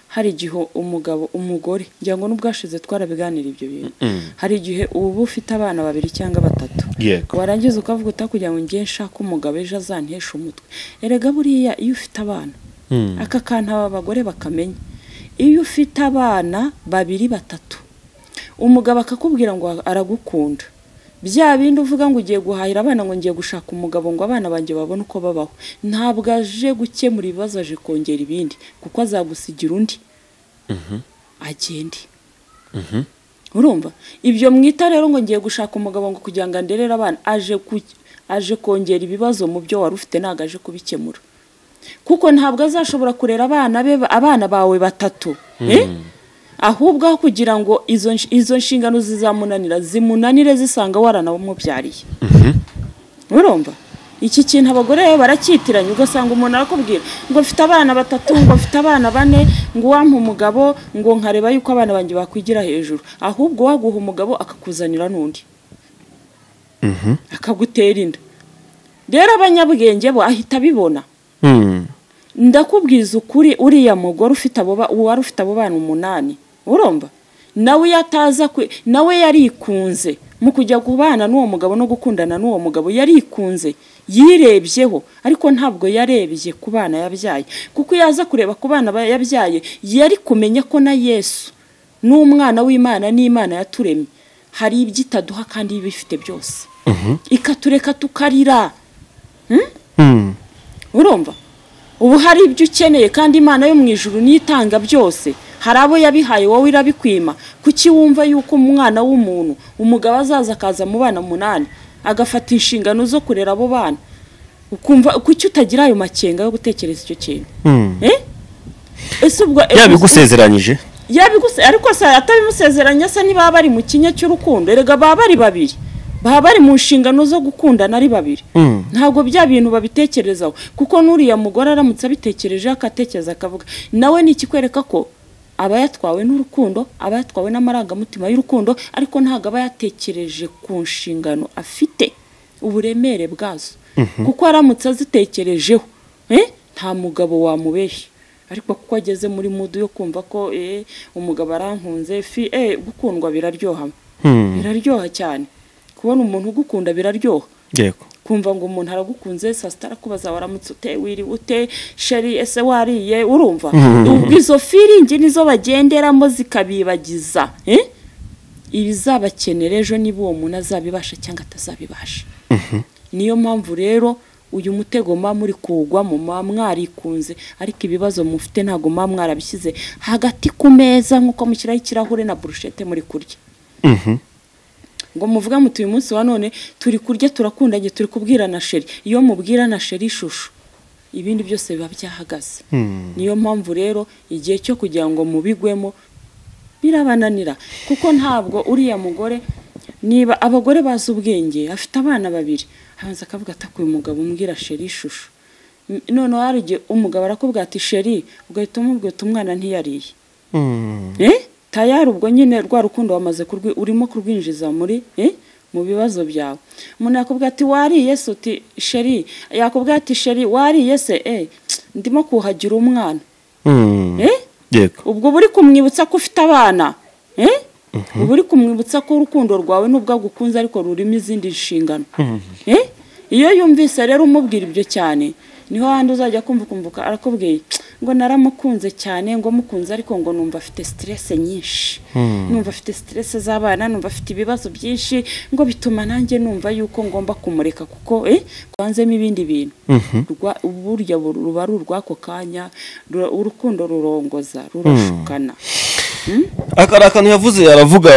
hari igihe umugabo umugore ngira ngo n'ubwashize twarabiganira ibyo bintu Mm. hari igihe uba ufite abana babiri cyangwa batatu yego warangiza ukavuga utakugira ngo ngiye nshake umugabo ejo azanteshe umutwe erega buriya iyo ufite abana Mm. aka kantu aba bagore bakamenya iyo ufite abana babiri batatu umugabo akakubwira ngo aragukunda bya bindi uvuga ngo ugiye guhahira abana ngo ngiye gushaka umugabo ngo abana banjye babone uko babaho ntabwo aje gukemura ibibazo aje kongera ibindi kuko azagusigira undi agende urumva ibyo mwita rero ngo ngiye gushaka umugabo ngo kugira ngo anderere abana aje ku- aje kongera ibibazo mu byo wari ufite ntabwo aje kubikemura kuko ntabwo azashobora kurera abana be abana bawe batatu eh? ahubwo aho kugira ngo izo nsh- izo nshingano zizamunanira zimunanire zisanga waranamubyariye urumva iki kintu abagore rero baracyitiranya ugasanga umuntu arakubwira ngo mfite abana batatu ngo mfite abana bane ngo uwampa umugabo ngo nkareba yuko abana banjye bakwigira hejuru ahubwo waguha umugabo akakuzanira n'undi akagutera inda rero abanyabwenge bo ahita abibona Mm. ndakubwiza ukuri uriya mugore ufite abo ba- uwari ufite abo bana umunani urumva nawe iyo ataza kwe nawe yarikunze mu kujya kubana n'uwo mugabo no gukundana n'uwo mugabo yarikunze yirebyeho ariko ntabwo yarebye ku bana yabyaye kuko iyo aza kureba ku bana ba- yabyaye yari kumenya ko na yesu n'umwana w'imana n'imana yaturemye hari ibyo itaduha kandi ibifite byose ikatureka tukarira Mm. urumva ubu hari ibyo ukeneye kandi imana yo mu ijuru niyo itanga byose hari abo yabihaye wowe irabikwima kuki wumva yuko umwana w'umuntu umugabo azaza akaza mu bana umunani agafata inshingano zo kurera abo bana ukumva kuki utagira ayo makenga yo gutekereza icyo kintu Mm. Eh? ese ubwo yabigusezeranyije yabiguse ariko se atabimusezeranya se niba bari mu kinya cy'urukundo erega baba bari babiri baba bari mu nshingano zo gukundana ari babiri Mm. ntabwo bya bintu babitekerezaho kuko n'uriya mugore aramutse abitekerejeho akatekereza akavuga nawe ni ikikwereka ko aba yatwawe n'urukundo aba yatwawe n'amarangamutima y'urukundo ariko ntabwo aba yatekereje ku nshingano afite uburemere bwazo kuko aramutse azitekerejeho eh, nta mugabo wamubeshya ariko kuko ageze muri mudu yo kumva ko eh, umugabo arankunze fi eh, gukundwa biraryoha Mm. biraryoha cyane kubona umuntu ugukunda biraryoha yego kumva ngo umuntu aragukunze saa sita arakubaza waramutse ute wiriwe ute sheri ese wariye urumva ubwo izo firingi nizo bagenderamo zikabibagiza eh? ibizabakenera ejo niba uwo muntu azabibasha cyangwa atazabibasha niyo mpamvu rero uyu mutego muba muri kuwugwamo muba mwarikunze ariko ibibazo mufite ntabwo muba mwarabishyize hagati ku meza nk'uko mushyiraho ikirahure na burushete muri kurya ngo muvuga muti uyu munsi wa none turi kurya turakundanye turi kubwirana sheri iyo mubwirana sheri ishusho ibindi byose biba byahagaze niyo mpamvu rero igihe cyo kugira ngo mubigwemo birabananira kuko ntabwo uriya mugore niba abagore bazi ubwenge afite abana babiri abanza akavuga ataka uyu mugabo umbwira sheri ishusho M- noneho hari igihe umugabo arakubwira ati sheri ugahita umubwira uti umwana ntiyariye eh tayari ubwo nyine rwa rukundo wamaze kurwi urimo kurwinjiza muri eh mu bibazo byawe umuntu yakubwira ati wariye se uti sheri yakubwira ati sheri wariye se eh ndimo kuhagira umwana Mm. eh Yego. ubwo uba uri kumwibutsa ko ufite abana eh uba uri kumwibutsa ko urukundo rwawe nubwo agukunze ariko rurimo izindi nshingano eh iyo yumvise rero umubwira ibyo cyane niho handi uzajya kumva ukumvuka arakubwiye ngo naramukunze cyane ngo mukunze ariko ngo numva afite siterese nyinshi numva afite siterese z'abana numva afite ibibazo byinshi ngo bituma nanjye numva yuko ngomba kumureka kuko eh twanzemo ibindi bintu Rwa- burya bu- ruba ari urw'ako kanya rura- urukundo rurongoza rurashukana Aka ari akantu yavuze aravuga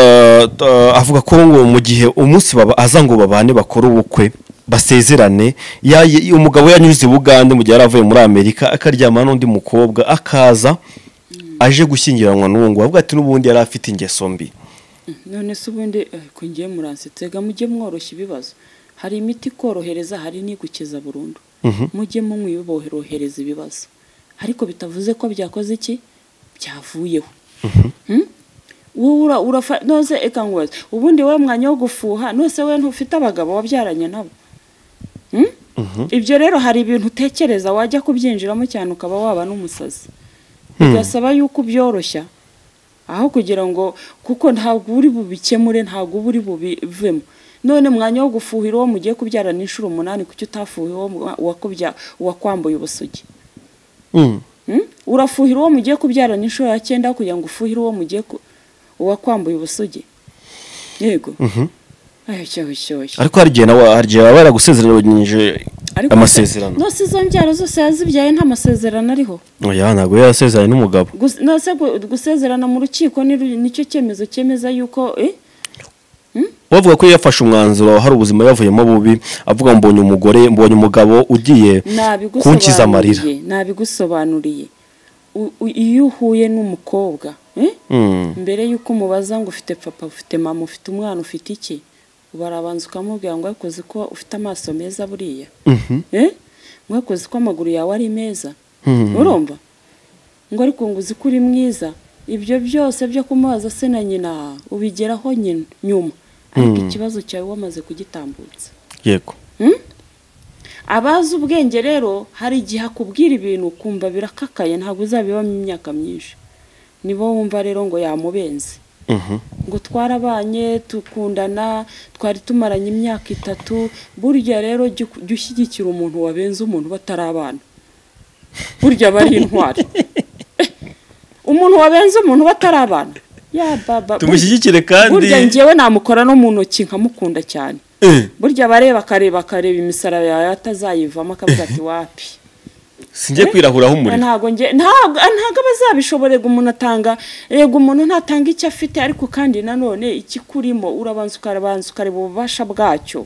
uh, avuga ko ngo mu gihe umunsi baba aza ngo babane bakore ubukwe basezerane ya- ya- umugabo yanyuze i Bugande mu gihe yari avuye muri Amerika akaryamana n'undi mukobwa akaza aje gushyingiranwa n'uwo ngo avuga ati n'ubundi yari afite ingeso mbi none se ubundi ariko ngiye muransetse ga mujye mworoshya ibibazo hari imiti ikorohereza hari n'igukiza burundu mujye mumwiborohereza ibibazo ariko bitavuze ko byakoze iki byavuyeho Hmm? wowe ura- urafa nose eka ngubaze ubundi wowe mwanya wo gufuha nose wowe ntufite abagabo wabyaranye nabo Hmm? ibyo rero hari ibintu utekereza wajya kubyinjiramo cyane ukaba waba n'umusazi bigasaba yuko ubyoroshya aho kugira ngo kuko ntabwo uri bubikemure ntabwo uba uri bubivemo none mwanya wo gufuhira uwo mugiye kubyarana inshuro umunani kuki utafuhira uwo mu- uwakubya- uwakwambuye ubusugi Mm. Hmm? urafuhira uwo mugiye kubyarana inshuro ya cyenda kugira ngo ufuhire uwo mugiye ku- uwakwambuye ubusugi yego ayo cyoho cyoshye ariko hari igihe nawe hari igihe baba baragusezeranyije Ariko amasezerano nose izo mbyaro zose yazibyaye nta masezerano ariho oya ntabwo yari yarasezeranye n'umugabo Gus- nose gu- gusezerana mu rukiko ni ru- nicyo cyemezo cyemeza yuko eh? bavuga ko yafashe umwanzuro hari ubuzima yavuyemo bubi avuga mbonye umugore mbonye umugabo ugiye kunkiza amarira nabigusobanuriye nabigusobanuriye U- u- iyo uhuye n'umukobwa eh? Mm. mbere y'uko umubaza ngo ufite papa ufite mama ufite umwana ufite iki barabanza ukamubwira ngo ariko uzi ko ufite amaso meza buriya Eh? mwako uzi ko amaguru yawe ari meza urumva ngo ariko ngo uzi ko uri mwiza ibyo byose byo kumubaza se na nyina ubigeraho nyina nyuma ariko ikibazo cyawe wamaze kugitambutsa yego abazi ubwenge rero hari igihe akubwira ibintu ukumva birakakaye ntabwo uzabibamo imyaka myinshi nibo wumva rero ngo yamubenze Mhm. ngo twarabanye tukundana twari tumaranye imyaka itatu burya rero jya uku- jya ushyigikira umuntu wabenze umuntu batarabana burya aba ari intwari umuntu wabenze umuntu batarabana ya baba tumushyigikire kandi burya ngewe namukora no mu ntoki nkamukunda cyane Eh, burya abareba akareba akareba imisaraba yawe atazayivamo akavuga ati wapi singiye kwirahuraho umuriro ntago nge ntago ntago abazabishobora ngo umuntu atanga yego umuntu ntatanga icyo afite ariko kandi nanone ikikurimo urabanza ukarabanza ukareba ububasha bwacyo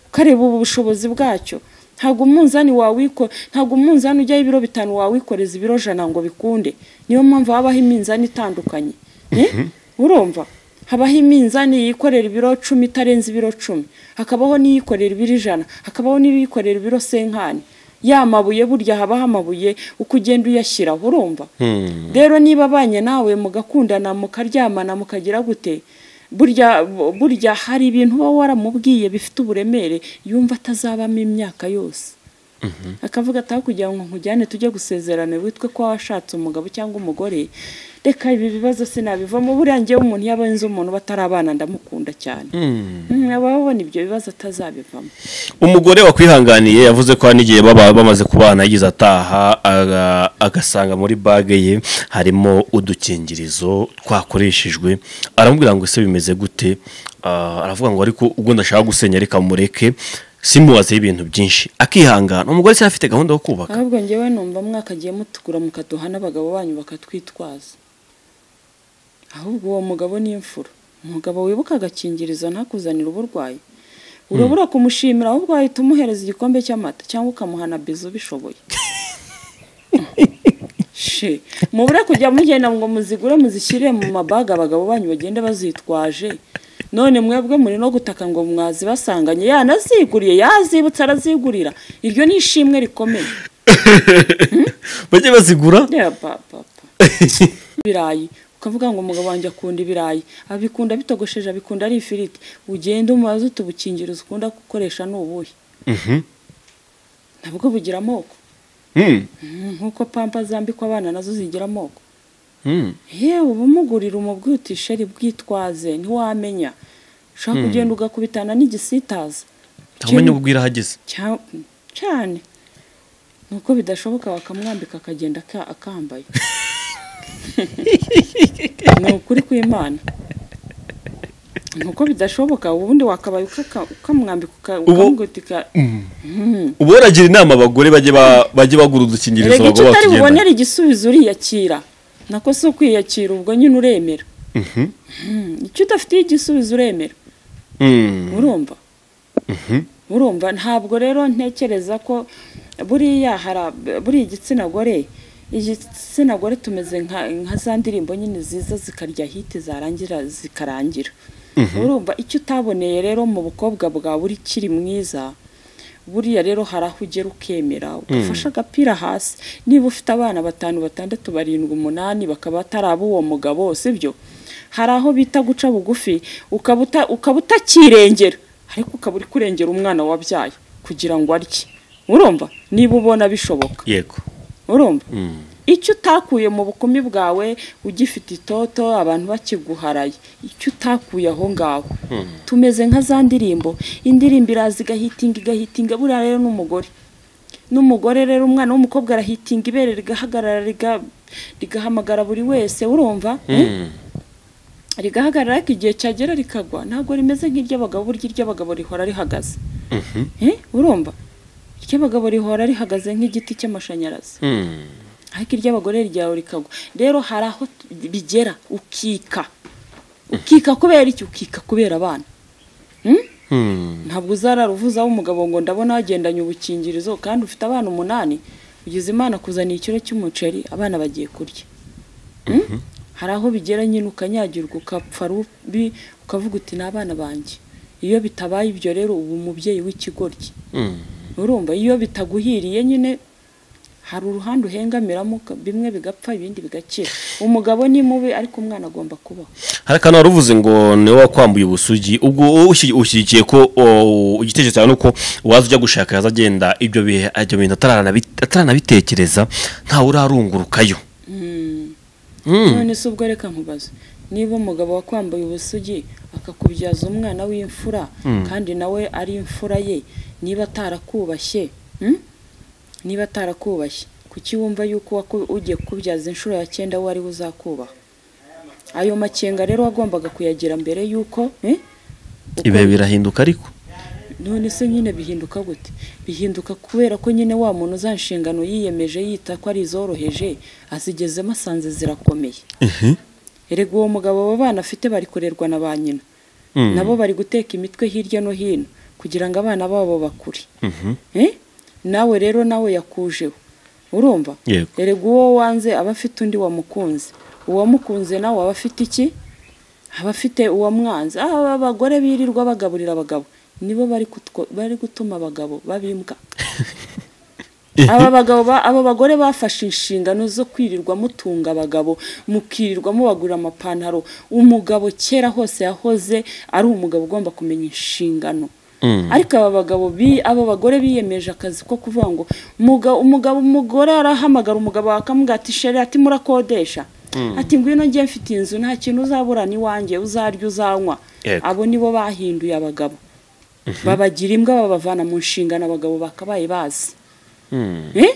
ukareba ubushobozi bwacyo ntago umunzani wawiko ntago umunzani ujyaho ibiro bitanu wawikoreza ibiro jana ngo bikunde niyo mpamvu habaho iminzani itandukanye Eh? urumva habaho iminzani yikorera ibiro cumi itarenze ibiro cumi hakabaho n'iyikorera ibiro ijana hakabaho n'iyikorera ibiro senkani ya mabuye burya habaho amabuye uko ugenda uyashyiraho urumva rero niba abanye nawe mugakundana mukaryamana mukagira gute burya burya hari ibintu uba waramubwiye bifite uburemere yumva atazabamo imyaka yose akavuga ataho kugira ngo nkujyane tujye gusezerana witwe ko washatse umugabo cyangwa umugore reka ibi bibazo sinabivamo buriya ngewe umuntu iyo abenze umuntu batarabana ndamukunda cyane Mm, aba abona ibyo bibazo atazabivamo umugore wakwihanganiye yavuze ko hari n'igihe baba bamaze kubana yagize ataha aga- agasanga muri bage ye harimo udukingirizo twakoreshejwe aramubwira ngo ese bimeze gute Ah, aravuga ngo ariko ubwo ndashaka gusenya reka mureke simubazeho ibintu byinshi akihangana umugore se afite gahunda yo kubaka ahubwo ngewe numva mwakagiye mutugura mukaduha n'abagabo banyu bakatwitwaza ahubwo uwo mugabo ni imfura umugabo wibuka agakingirizo ntakuzanire uburwayi urabura kumushimira ahubwo wahita umuhereza igikombe cy'amata cyangwa ukamuha na bizu ubishoboye she mubure kujya mugenda ngo muzigure muzishyire mu mabaga abagabo banyu bagende bazitwaje none mwebwe muri no gutaka ngo mwazibasanganye yanaziguriye yazibutse arazigurira iryo ni ishimwe rikomeye bajye bazigura ya papa ibirayi ukavuga ngo umugabo wanjye akunda ibirayi abikunda bitogosheje abikunda ari ifiriti ugenda umubaze uti ubukingirizo ukunda gukoresha ni ubuhe nabwo bugira amoko Mm, nk'uko pampa zambikwa abana nazo zigira amoko yewe uba umugurira umubwiye uti sheri bwitwaze ntiwamenya ushaka kugenda ugakubitana n'igisitaza ntamenya ubwira ahageze Cya- cyane ni uko bidashoboka bakamwambika akagenda aka- akambaye ni ukuri kw'imana ni uko bidashoboka ubundi wakabaye ukaka- ukamwambika uka- ukamugutika ubu waragira inama abagore bajye ba- bajye bagura udukingirizo rega icyo abagabo utari batugenda bubonere igisubizo uriyakira nako si ukwiyakira ubwo nyine uremera Mm, icyo udafitiye igisubizo uremera urumva urumva ntabwo rero ntekereza ko buriya hara buriya igitsina gore igitsina gore tumeze nka nka za ndirimbo nyine ziza zikarya hiti zarangira zikarangira urumva icyo utaboneye rero mu bukobwa bwawe uri kiri mwiza buriya rero hari aho ugera ukemera ugafashe agapira hasi niba ufite abana batanu batandatu barindwi umunani bakaba atari ab'uwo mugabo sibyo hari aho bita guca bugufi ukaba uta- ukaba utakirengera ariko ukaba uri kurengera umwana wabyaye kugira ngo arye urumva niba ubona bishoboka yego urumva icyo utakuye mu bukumi bwawe ugifite itoto abantu bakiguharaye icyo utakuye aho ngaho tumeze nka za ndirimbo indirimbo iraza igahitinga igahitinga buriya rero n'umugore n'umugore rero umwana w'umukobwa arahitinga ibere rigahagarara riga- rigahamagara buri wese urumva rigahagarara ariko igihe cyagera rikagwa ntabwo rimeze nk'iry'abagabo burya iry'abagabo rihora rihagaze Eh, urumva iry'abagabo rihora rihagaze nk'igiti cy'amashanyarazi ariko iry'abagore ryawe rikagwa rero hari aho t- bigera ukika ukika kubera iki ukika kubera abana Hmm? ntabwo uzararuvuza w'umugabo ngo ndabona wagendanye ubukingirizo kandi ufite abana umunani ugize imana kuzaniye ikiro cy'umuceri abana bagiye kurya Hmm? hari aho bigera nyine ukanyagirwa ukapfa rubi ukavuga uti ni abana banjye iyo bitabaye ibyo rero uba umubyeyi w'ikigoryi urumva iyo bitaguhiriye nyine hari uruhande uhengamiramo uka- bimwe bigapfa ibindi bigakira umugabo ni mubi ariko umwana agomba kubaho hari akantu wari uvuze ngo niwe wakwambuye ubusugi ubwo wowe ushi- ushyigikiye ko o, igitekerezo cyawe ni uko waza ujya gushaka yaza agenda ibyo bihe ibyo bintu ataranabi- ataranabitekereza ntawe urarungurukayo none se ubwo reka nkubaze niba umugabo wakwambaye ubusugi akakubyaza umwana w'imfura kandi nawe ari imfura ye niba atarakubashye hmm? niba atarakubashye kuki wumva yuko waku- ugiye kukubyaza inshuro ya cyenda we ariwe uzakubaha ayo makenga rero wagombaga kuyagira mbere y'uko eh? Uko- ibihe birahinduka ariko none se nyine bihinduka gute bihinduka kubera ko nyine wa muntu za nshingano yiyemeje yita ko ari izoroheje azigezemo asanze zirakomeye erega uwo mugabo abo bana afite bari kurerwa na ba nyina nabo bari guteka imitwe hirya no hino kugira ngo abana babo bakure Eh? nawe rero nawe yakujeho urumva Yego. erega uwo wanze aba afite undi wamukunze uwamukunze nawe aba afite iki aba afite uwamwanze ah aba bagore birirwa bagaburira abagabo nibo bari kutwo- bari gutuma abagabo babimbwa aba bagabo ba- aba bagore bafashe inshingano zo kwirirwa mutunga abagabo mukirirwa mubagurira amapantaro umugabo kera hose yahoze ari umugabo ugomba kumenya inshingano ariko aba bagabo bi- aba bagore biyemeje akazi ko kuvuga ngo "Muga- umugabo umugore arahamagara umugabo wakamubwira ati sheri ati murakodesha ati ngwino njye mfite inzu nta kintu uzaburana iwanjye uzarya uzanywa Yego. abo nibo bahinduye abagabo babagira imbwa babavana mu nshingano abagabo bakabaye bazi Eh?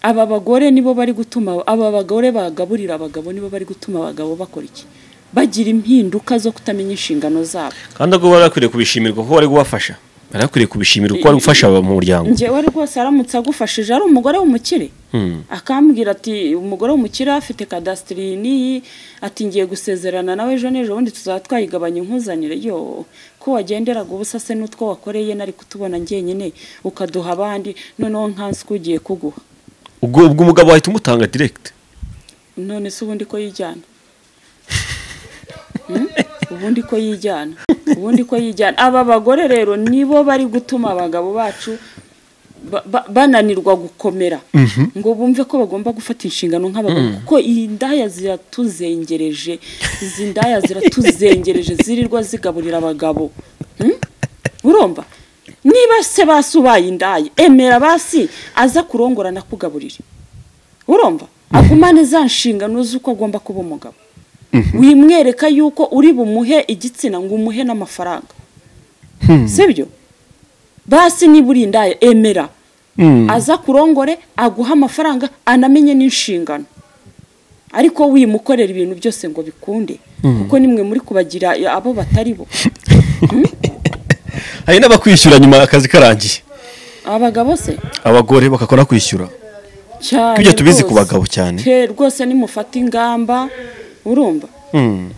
aba bagore nibo bari gutuma aba bagore bagaburira abagabo nibo bari gutuma abagabo bakora iki bagira impinduka zo kutamenya inshingano zabo kandi ubwo bari bakwiriye kubishimirwa kuko bari kubafasha bari bakwiriye kubishimira kuko bari gufasha mu muryango njyewe rwose aramutse agufashije ari umugore w'umukire akambwira ati umugore w'umukire afite kadasitiri n'iyi ati ngiye gusezerana nawe ejo n'ejo bundi tuzaba twayigabanya inkuzanire yo ko wagenderaga ubusa se n'utwo wakoreye nari kutubona njyenyine ukaduha abandi noneho nkansi ko ugiye kuguha ubwo ubwo umugabo wahita umutanga direkiti none se ubundi ko yijyana Hmm? ubundi ko yijyana ubundi ko yijyana aba bagore rero nibo bari gutuma abagabo bacu ba- ba- bananirwa gukomera ngo bumve ko bagomba gufata inshingano nk'abagabo kuko iyi ndaya ziratuzengereje izi ndaya ziratuzengereje zirirwa zigaburira abagabo Hmm? urumva niba se basi ubaye indaya emera basi aza kurongora nakugaburire urumva agumane za nshingano z'uko agomba kuba umugabo wimwereka yuko uri bumuhe igitsina ngo umuhe n'amafaranga sibyo basi niba uri indaya emera aza kurongore aguha amafaranga anamenye n'inshingano ariko wimukorera ibintu byose ngo bikunde kuko nimwe muri kubagira abo batari bo hari n'abakwishyura nyuma akazi karangiye abagabo se abagore bagakora kwishyura cyane Tujya tubizi rwose. ku bagabo cyane. Pe, rwose nimufata ingamba urumva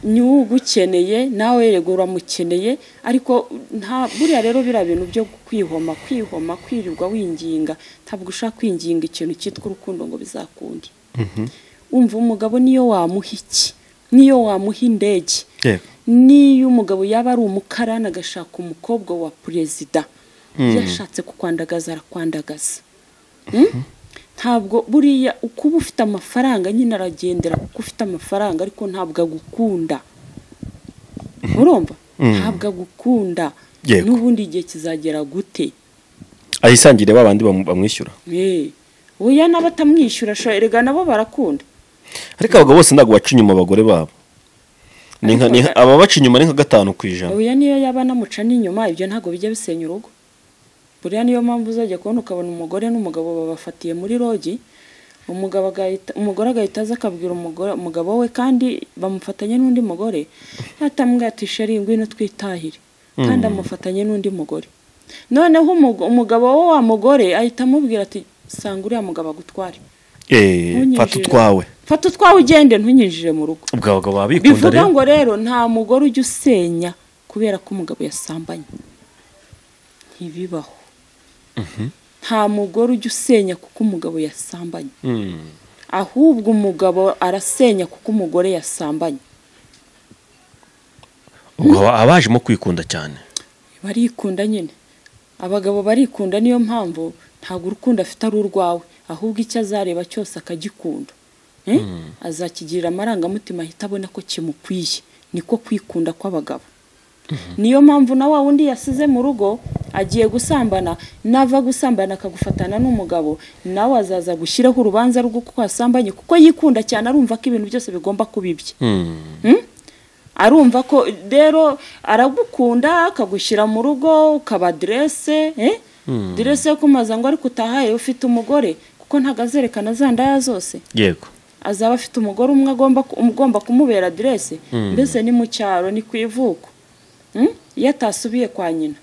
niwe ugukeneye nawe yego uramukeneye ariko nta buriya rero biriya bintu byo kwihoma kwihoma kwirirwa winginga ntabwo ushaka kwinginga ikintu cyitwa urukundo ngo bizakunde umva umugabo niyo wamuha iki niyo wamuha indege Yego. niyo umugabo yaba ari umukarani agashaka umukobwa wa perezida yashatse kukwandagaza arakwandagaza Hmm? ntabwo buriya ukuba ufite amafaranga nyine aragendera kuko ufite amafaranga ariko ntabwo agukunda urumva ntabwo agukunda Yego. n'ubundi igihe kizagera gute ayisangire babandi bamu- bamwishyura Eh, oya n'abatamwishyura sho erega nabo barakunda ariko abagabo bose ntabwo baca inyuma abagore babo Ni nka- ni nka- aba baca inyuma ni nka gatanu ku ijana oya niyo yaba anamuca n'inyuma ibyo ntabwo bijya bisenya urugo buriya niyo mpamvu uzajya kubona ukabona umugore n'umugabo babafatiye muri rogi umugabo agahita umugore agahita aza akabwira umugore umugabo we kandi bamufatanye n'undi mugore atamwatisha ari ngwino twitahire kandi amufatanye n'undi mugore noneho umugo- umugabo we wa mugore ahita amubwira ati sanga uriya mugabo agutware Eh, Ntunyinjire. fata utwawe fata utwawe ugende ntunyinjire mu rugo ubwo abagabo baba bikunda bivuga rero ngo rero nta mugore ujya usenya kubera ko umugabo yasambanye ntibibaho nta mugore ujya usenya kuko umugabo yasambanye Mm. ahubwo umugabo arasenya kuko umugore yasambanye ubwo aba- abajemo kwikunda cyane barikunda nyine abagabo barikunda niyo mpamvu ntabwo urukundo afite ari urwawe ahubwo icyo azareba cyose akagikunda Eh? azakigirira amarangamutima ahita abona ko kimukwiye niko kwikunda kw'abagabo niyo mpamvu na wa wundi yasize mu rugo agiye gusambana nava gusambana akagufatana n'umugabo nawe azaza gushyiraho urubanza rw'uko wasambanye kuko yikunda cyane arumva ko ibintu byose bigomba kuba ibye Hmm? arumva ko rero aragukunda akagushyira mu rugo ukaba direse eh? direse yo kumaza ngo ariko utahaye ufite umugore kuko ntabwo azerekana za ndaya zose yego azaba afite umugore umwe agomba ku- ugomba kumubera aderese mbese ni mu cyaro ni ku ivuko Mm? iyo atasubiye kwa nyina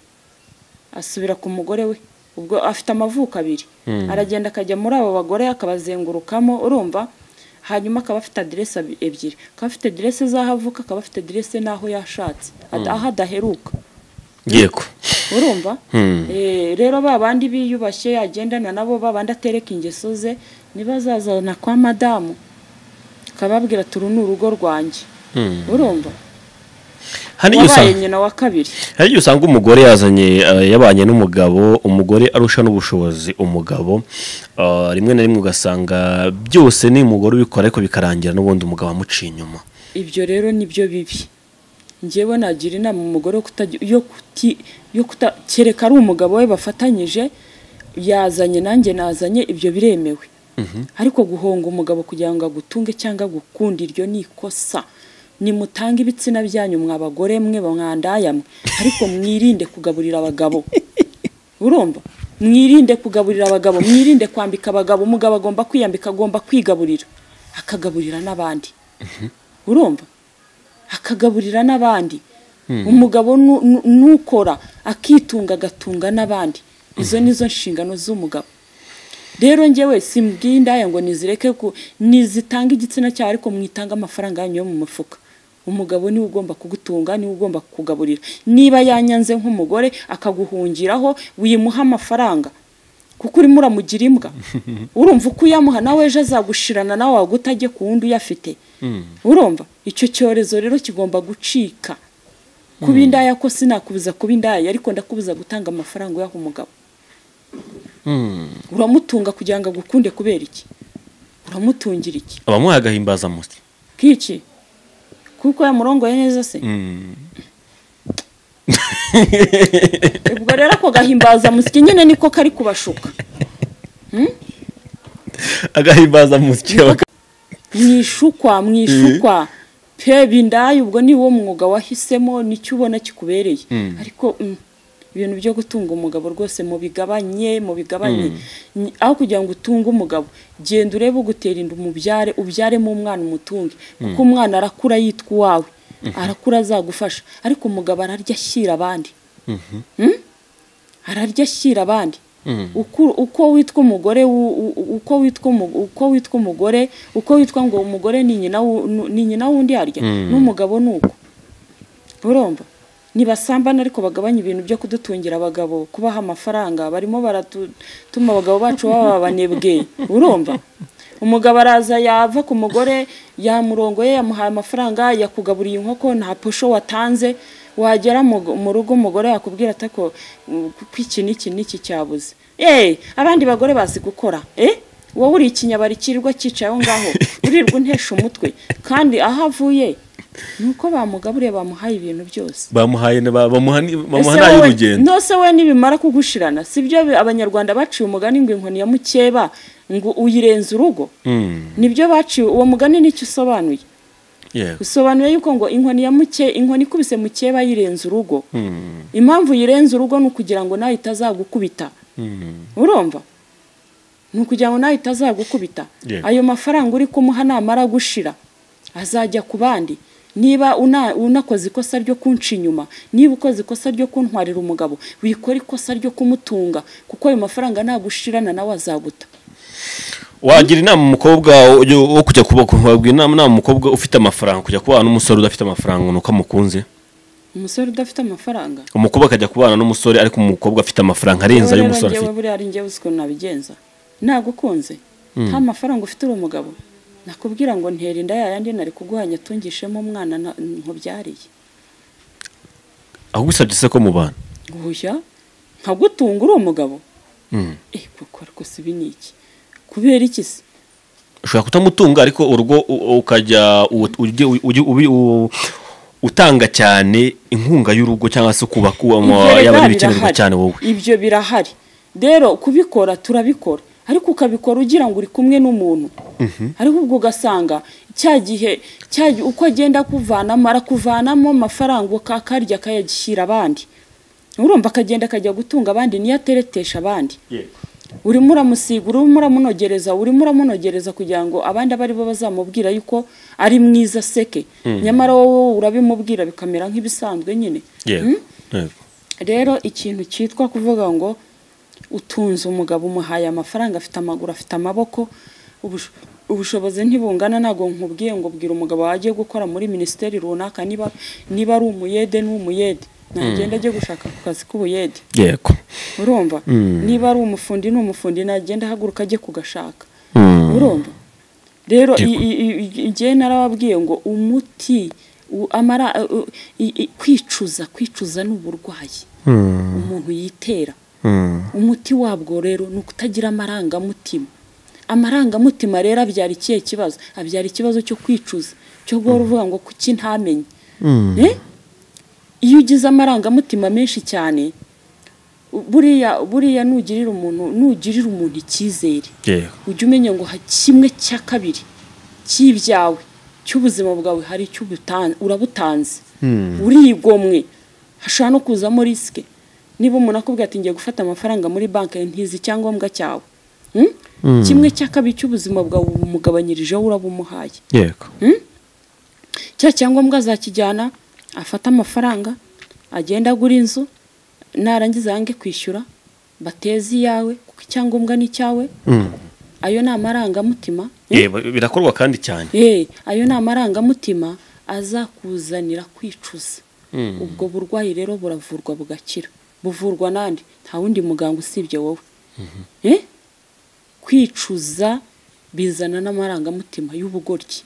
asubira ku mugore we ubwo afite amavuko abiri aragenda akajya muri abo bagore akabazengurukamo urumva hanyuma akaba afite aderese abi- ebyiri akaba afite aderese z'aho avuka akaba afite aderese n'aho yashatse Ad- aho adaheruka yego urumva Eh, rero ba bandi biyubashye agendana nabo ba bandi atereka ingeso ze nibazazana kwa madamu akababwira ati uru ni urugo rwanjye urumva hari igihe wabaye usanga nyina wa kabiri hari igihe usanga umugore yazanye eh, yabanye n'umugabo umugore arusha n'ubushobozi umugabo eh, rimwe na rimwe ugasanga byose ni umugore ubikora ariko bikarangira n'ubundi umugabo amuciye inyuma ibyo rero nibyo bibi njyewe nagira inama umugore yo kutajya- yo kuti yo kuta kereka ari umugabo we bafatanyije yazanye nanjye nazanye ibyo biremewe ariko guhonga umugabo kugira ngo agutunge cyangwa agukunde iryo ni ikosa nimutange ibitsina byanyu mwa bagore mwe mwandaya mwe ariko mwirinde kugaburira abagabo urumva mwirinde kugaburira abagabo mwirinde kwambika abagabo umugabo agomba kwiyambika agomba kwigaburira akagaburira n'abandi urumva akagaburira n'abandi umugabo nu- nu- nukora akitunga agatunga n'abandi izo ni zo nshingano z'umugabo rero njyewe simbwiye indaya ngo nizireke ku nizitanga igitsina cyawe ariko mwitange amafaranga yanyu yo mu mufuka umugabo niwe ugomba kugutunga niwe ugomba kukugaburira niba yanyanze nk'umugore akaguhungiraho wimuha amafaranga kuko urimo uramugira imbwa urumva uko uyamuha nawe ejo azagushirana nawe waguta ajye ku wundi uyafite urumva icyo cyorezo rero kigomba gucika kuba indaya ko sinakubuza kuba indaya ariko ndakubuza gutanga amafaranga uyaha umugabo uramutunga kugira ngo agukunde kubera iki uramutungira iki abamuhaye agahimbaza muti kiki kuko yamurongoye neza se ubwo rero ako gahimbaza musyi nyine niko kari kubashuka agahimbaza muti mwishukwa mwishukwa pe bindaye ubwo ni wo mwuga wahisemo nicyo ubona kikubereye ariko mm, ibintu byo gutunga umugabo rwose mu bigabanye mu bigabanye Ni- aho kugira ngo utunge umugabo genda urebe ugutera inda umubyare ubyaremo umwana umutunge kuko umwana arakura yitwa uwawe arakura azagufasha ariko umugabo ararya ashyira abandi Mm? ararya ashyira abandi Uku- uko witwa umugore wu- u- uko witwa umu- uko witwa umugore uko witwa ngo umugore ni nyina wu- nu- ni nyina wundi arya n'umugabo ni uko urumva ntibasambana ariko bagabanya ibintu byo kudutungira abagabo kubaha amafaranga barimo baratuma abagabo bacu baba abanebwe urumva umugabo araza yava ku mugore yamurongoye yamuhaye amafaranga yakugaburiye inkoko nta posho watanze wagera mu mu rugo umugore yakubwira atako ko iki n'iki n'iki cyabuze eee abandi bagore bazi gukora eee wowe uri ikinyabari kirirwa cyicaye aho ngaho urirwa untesha umutwe kandi aho avuye ni uko bamugaburiye bamuhaye ibintu byose bamuhaye bamuha Ese wowe- n'ay'urugendo nose we nibimara kugushirana sibyo bi- abanyarwanda baciye umugani ngo inkoni ya mukeba ngo uyirenza urugo nibyo baciye uwo mugani nicyo usobanuye yego usobanuye yuko ngo inkoni ya muke inkoni ikubise mukeba yirenza urugo impamvu yirenza urugo ni ukugira ngo nawe itazagukubita urumva ni ukugira ngo nawe itazagukubita Yego. ayo mafaranga uri kumuha namara gushira azajya ku bandi niba una- unakoze ikosa ryo kunca inyuma niba ukoze ikosa ryo kuntwarira umugabo wikora ikosa ryo kumutunga kuko ayo mafaranga nagushirana nawe azaguta wagira inama umukobwa ujya- wo kujya kuba wabwira inama inama umukobwa ufite amafaranga kujya kubana n'umusore udafite amafaranga ni uko amukunze umusore udafite amafaranga umukobwa akajya kubana n'umusore ariko umukobwa afite amafaranga arenze ayo rero umusore njyewe afite buriya ari njyewe uzi ukuntu nabigenza nagukunze nta mafaranga ufite uri umugabo nakubwira ngo ntera inda yayandi nari kuguhanya atungishemo umwana na- nkubyariye ahubwo se ko mubana guhushya nkagutunga uri umugabo eh koko ariko si ibi ni iki kubera iki se ushobora kutamutunga ariko urugo u- ukajya u- ujye ujye ubi- u- utanga cyane inkunga y'urugo cyangwa se kubaka uwo- Ibyo yaba ari rero ibikenerwa birahari. cyane wowe ibyo birahari rero kubikora turabikora ariko ukabikora ugira ngo uri kumwe n'umuntu ariko ubwo ugasanga cya gihe cya gi- uko agenda akuvanamo arakuvanamo amafaranga ukakarya akayagishyira abandi urumva akagenda akajya gutunga abandi niyo ateretesha abandi urimo uramusiga urimo uramunogereza urimo uramunogereza kugira ngo abandi abe aribo bazamubwira yuko ari mwiza aseke nyamara wowe urabimubwira bikamera nk'ibisanzwe nyine yego yego rero ikintu cyitwa kuvuga ngo utunze umugabo umuhaye amafaranga afite amaguru afite amaboko ubush- ubushobozi ntibungana ntabwo nkubwiye ngo bwira umugabo wagiye gukora muri minisiteri runaka niba niba ari umuyede ni umuyede nagenda ajye gushaka ku kazi k'ubuyede yego urumva niba ari umufundi ni umufundi nagenda ahaguruka ajye kugashaka urumva rero i- i- i- i- igihe narababwiye ngo umuti u- amara u- i- i- kwicuza kwicuza ni uburwayi umuntu yitera umuti wabwo rero ni ukutagira amarangamutima amarangamutima rero abyara ikihe kibazo abyara ikibazo cyo kwicuza cyo guhora uvuga ngo kuki ntamenye Eh? iyo ugize amarangamutima menshi cyane buriya buriya nugirira umuntu nugirira umuntu icyizere yego ujye umenya ngo ha- kimwe cya kabiri cy'ibyawe cy'ubuzima bwawe hari icyo ubutan- urabutanze urigomwe hashobora no kuzamo risike niba umuntu akubwira ati ngiye gufata amafaranga muri banki ntizi icyangombwa cyawe Hmm? kimwe cya kabiri cy'ubuzima bwawe umugabanyirijeho urabumuhaye yego cya cyangombwa azakijyana afate amafaranga agenda agura inzu narangiza yange kwishyura bateze iyawe kuko icyangombwa ni icyawe ayo ni amarangamutima Eh, ba- birakorwa kandi cyane Eh, ayo ni amarangamutima azakuzanira kwicuza ubwo burwayi rero buravurwa bugakira buvurwa n'andi nta wundi muganga usibye wowe Eh? kwicuza bizana n'amarangamutima y'ubugoryi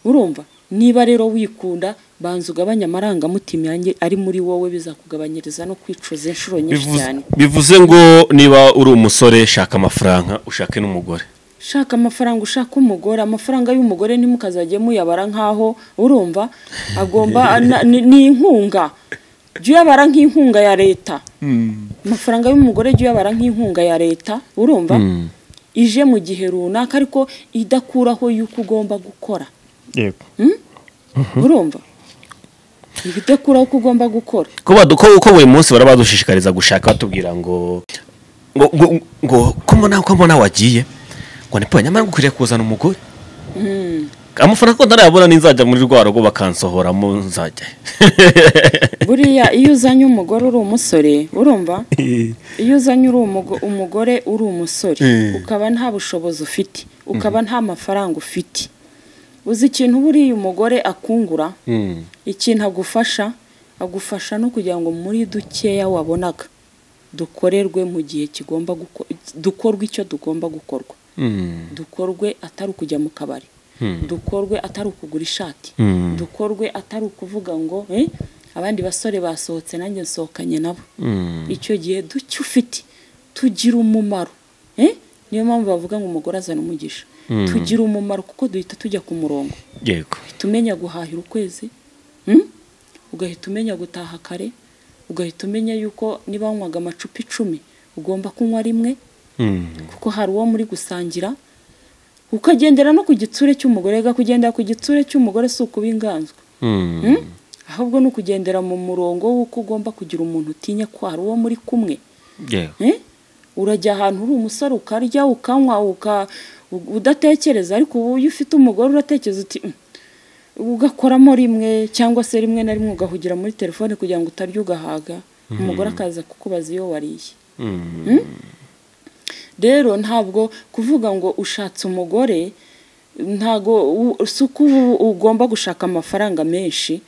urumva niba rero wikunda banza ugabanye amarangamutima yanjye ari muri wowe bizakugabanyiriza no kwicuza inshuro nyinshi Bivuze- cyane bivuze ngo niba uri umusore shaka amafaranga ushake n'umugore shaka amafaranga ushaka umugore amafaranga y'umugore ntimukazajye muyabara nk'aho urumva agomba na- ni ni inkunga jya uyabara nk'inkunga ya leta amafaranga y'umugore jya uyabara nk'inkunga ya leta urumva ije mu gihe runaka ariko idakuraho y'uko ugomba gukora yego urumva ibidakuraho ko ugomba gukora ko badu- ko- ko buri munsi bara badushishikariza gushaka batubwira ngo ngo ngo- ngo ko mbona ko mbona wagiye ngo ni pwa nyamara ngo ukwiriye kuzana umugore amafaranga ko ntarayabona ninzajya muri rwa rugo bakansohoramo nzajya buriya iyo uzanye umugore uri umusore urumva iyo uzanye uri umugo- umugore uri umusore ukaba nta bushobozi ufite ukaba nta mafaranga ufite uzi ikintu buriya umugore akungura ikintu agufasha agufasha no kugira ngo muri dukeya wabonaga dukorerwe mu gihe kigomba guko- dukorwa icyo tugomba gukorwa dukorwe atari ukujya mu kabari dukorwe atari ukugura ishati dukorwe atari ukuvuga ngo "Eh, abandi basore basohotse nanjye nsohokanye nabo icyo gihe duke ufite tugira umumaro Eh, niyo mpamvu bavuga ngo umugore azana umugisha tugira umumaro kuko duhita tujya ku murongo yego ugahita umenya guhahira ukwezi mm? ugahita umenya gutaha kare ugahita umenya yuko niba wanywaga amacupa icumi ugomba kunywa rimwe kuko hari uwo muri gusangira ukagendera no ku gitsure cy'umugore rega kugendera ku gitsure cy'umugore si ukuba inganzwa Mm? ahubwo ni ukugendera mu murongo w'uko ugomba kugira umuntu utinya ko hari uwo muri kumwe yego Eh? urajya ahantu uri umusore ukarya ukanywa uka u- udatekereza ariko ubu iyo ufite umugore uratekereza uti "Mm." ugakoramo rimwe cyangwa se rimwe na rimwe ugahugira muri telefone kugira ngo utarya ugahaga umugore akaza kukubaza iyo wariye Mm? rero ntabwo kuvuga ngo ushatse umugore ntabwo u- si uko ubu ugomba gushaka amafaranga menshi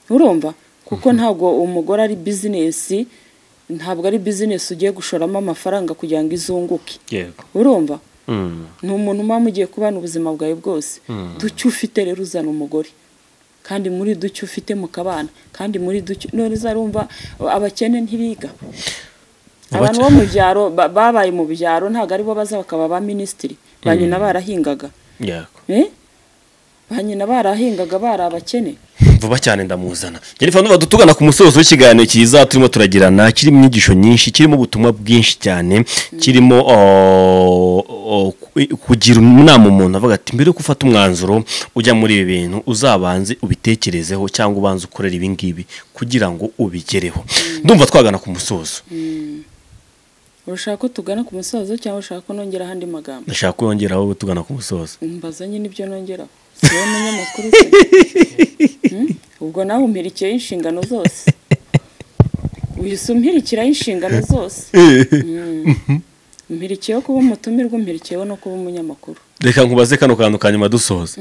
urumva kuko ntabwo umugore ari bizinesi ntabwo ari bizinesi ugiye gushoramo amafaranga kugira ngo izunguke yego urumva ni umuntu uba mugiye kubana ubuzima bwawe bwose duke ufite rero uzana umugore kandi muri duke ufite mukabana kandi muri duke none uzarumva abakene ntibiga abantu bo mu byaro ba- babaye mu byaro ntabwo aribo baza bakaba ba minisitiri ba nyina barahingaga yego Eh? ba nyina barahingaga bari abakene vuba cyane ndamuzana jennifer nuba dutugana ku musozo w'ikiganiro cyiza turimo turagirana kirimo inyigisho nyinshi kirimo ubutumwa bwinshi cyane kirimo oh, oh, ku- kugira inama umuntu avuga ati mbere yuko ufata umwanzuro ujya muri ibi bintu uzabanze ubitekerezeho cyangwa ubanze ukorera ibi ngibi kugira ngo ubigereho ndumva twagana ku musozo urashaka ko tugana ku musozo cyangwa ushaka ko nongera ahandi magambo ndashaka ko yongeraho tugana ku musozo mbaza nyine ibyo nongeraho si wowe munyamakuru se Hmm? ubwo nawe umpirikiyeho inshingano zose uhise umpirikiraho inshingano zose Hmm. umpirikiyeho kuba umutumirwa umpirikiyeho no kuba umunyamakuru reka nkubaze kano kantu ka nyuma dusoza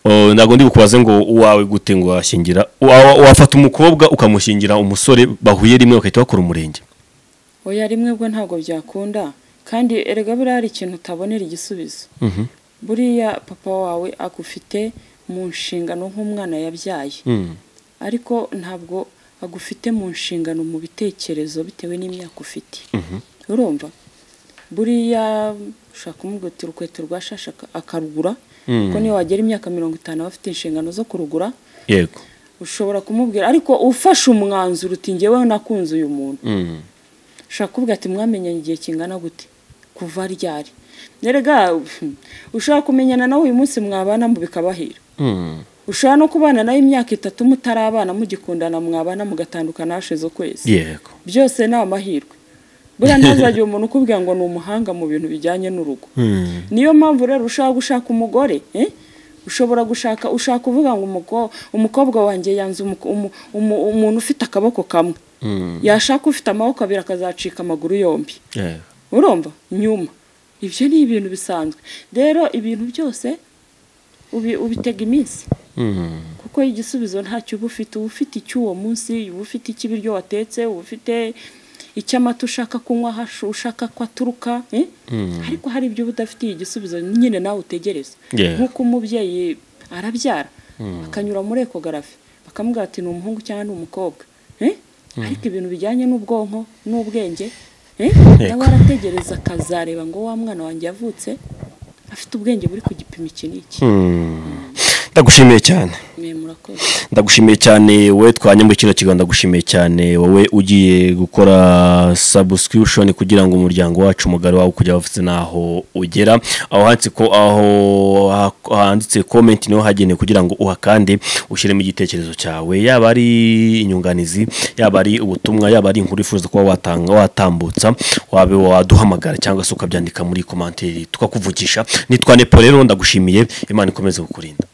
Oh, ntabwo ndi bukubaze ngo uwawe gute ngo washyingira Wa- wafata umukobwa ukamushyingira umusore bahuye rimwe bagahita bakora umurenge oya rimwe bwo ntabwo byakunda kandi erega buriya hari ikintu utabonera igisubizo buriya papa wawe agufite mu nshingano nk'umwana yabyaye ariko ntabwo agufite mu nshingano mu bitekerezo bitewe n'imyaka ufite urumva buriya ushaka kumubwira uti urukweto rwashashe aka- akarugura kuko niyo wagera imyaka mirongo itanu aba afite inshingano zo kurugura yego ushobora kumubwira ariko ufashe umwanzuro uti ngewe nakunze uyu muntu ushobora kuvuga ati mwamenyanye igihe kingana gute kuva ryari erega ushobora kumenyana nawe uyu munsi mwabana mu bikabahira ushobora no kubana nawe imyaka itatu mutarabana mugikundana mwabana mugatandukana hashize ukwezi yego byose ni amahirwe buriya ntazagire umuntu ukubwira ngo ni umuhanga mu bintu bijyanye n'urugo niyo mpamvu rero ushobora gushaka umugore eh? ushobora gushaka ushaka uvuga ngo umuko- umukobwa wanjye yanze umuko- umu- umu- umuntu ufite akaboko kamwe yashaka ufite amaboko abiri akazacika amaguru yombi yego urumva nyuma ibyo ni ibintu bisanzwe rero ibintu byose ubi- ubitega iminsi kuko igisubizo ntacyo uba ufite uba ufite icy'uwo munsi uba ufite icy'ibiryo watetse uba ufite icy'amata ushaka kunywa hashu- ushaka ko aturuka eh? ariko hari ibyo uba udafitiye igisubizo nyine nawe utegereza Yeah. nk'uko umubyeyi arabyara akanyura muri ekogarafi bakamubwira ati ni umuhungu cyangwa ni umukobwa Eh? ariko ibintu bijyanye n'ubwonko n'ubwenge eh? nawe arategereza akazareba ngo wa mwana wanjye yavutse afite ubwenge buri ku gipimo iki n'iki ndagushimiye cyane mwe murakoze ndagushimiye cyane wowe twanye muri kino kigo ndagushimiye cyane wowe ugiye gukora subscription kugira ngo umuryango wacu umugari wawe kujya bafite n'aho ugera aho handitse ko aho ha- handitse comment niho hagenewe kugira ngo uhakande ushyiremo igitekerezo cyawe yaba ari inyunganizi yaba ari ubutumwa yaba ari inkuru wifuza kuba watanga watambutsa wabe waduhamagara cyangwa se ukabyandika muri komantiri tukakuvugisha nitwa nepo rero ndagushimiye imana ikomeze kukurinda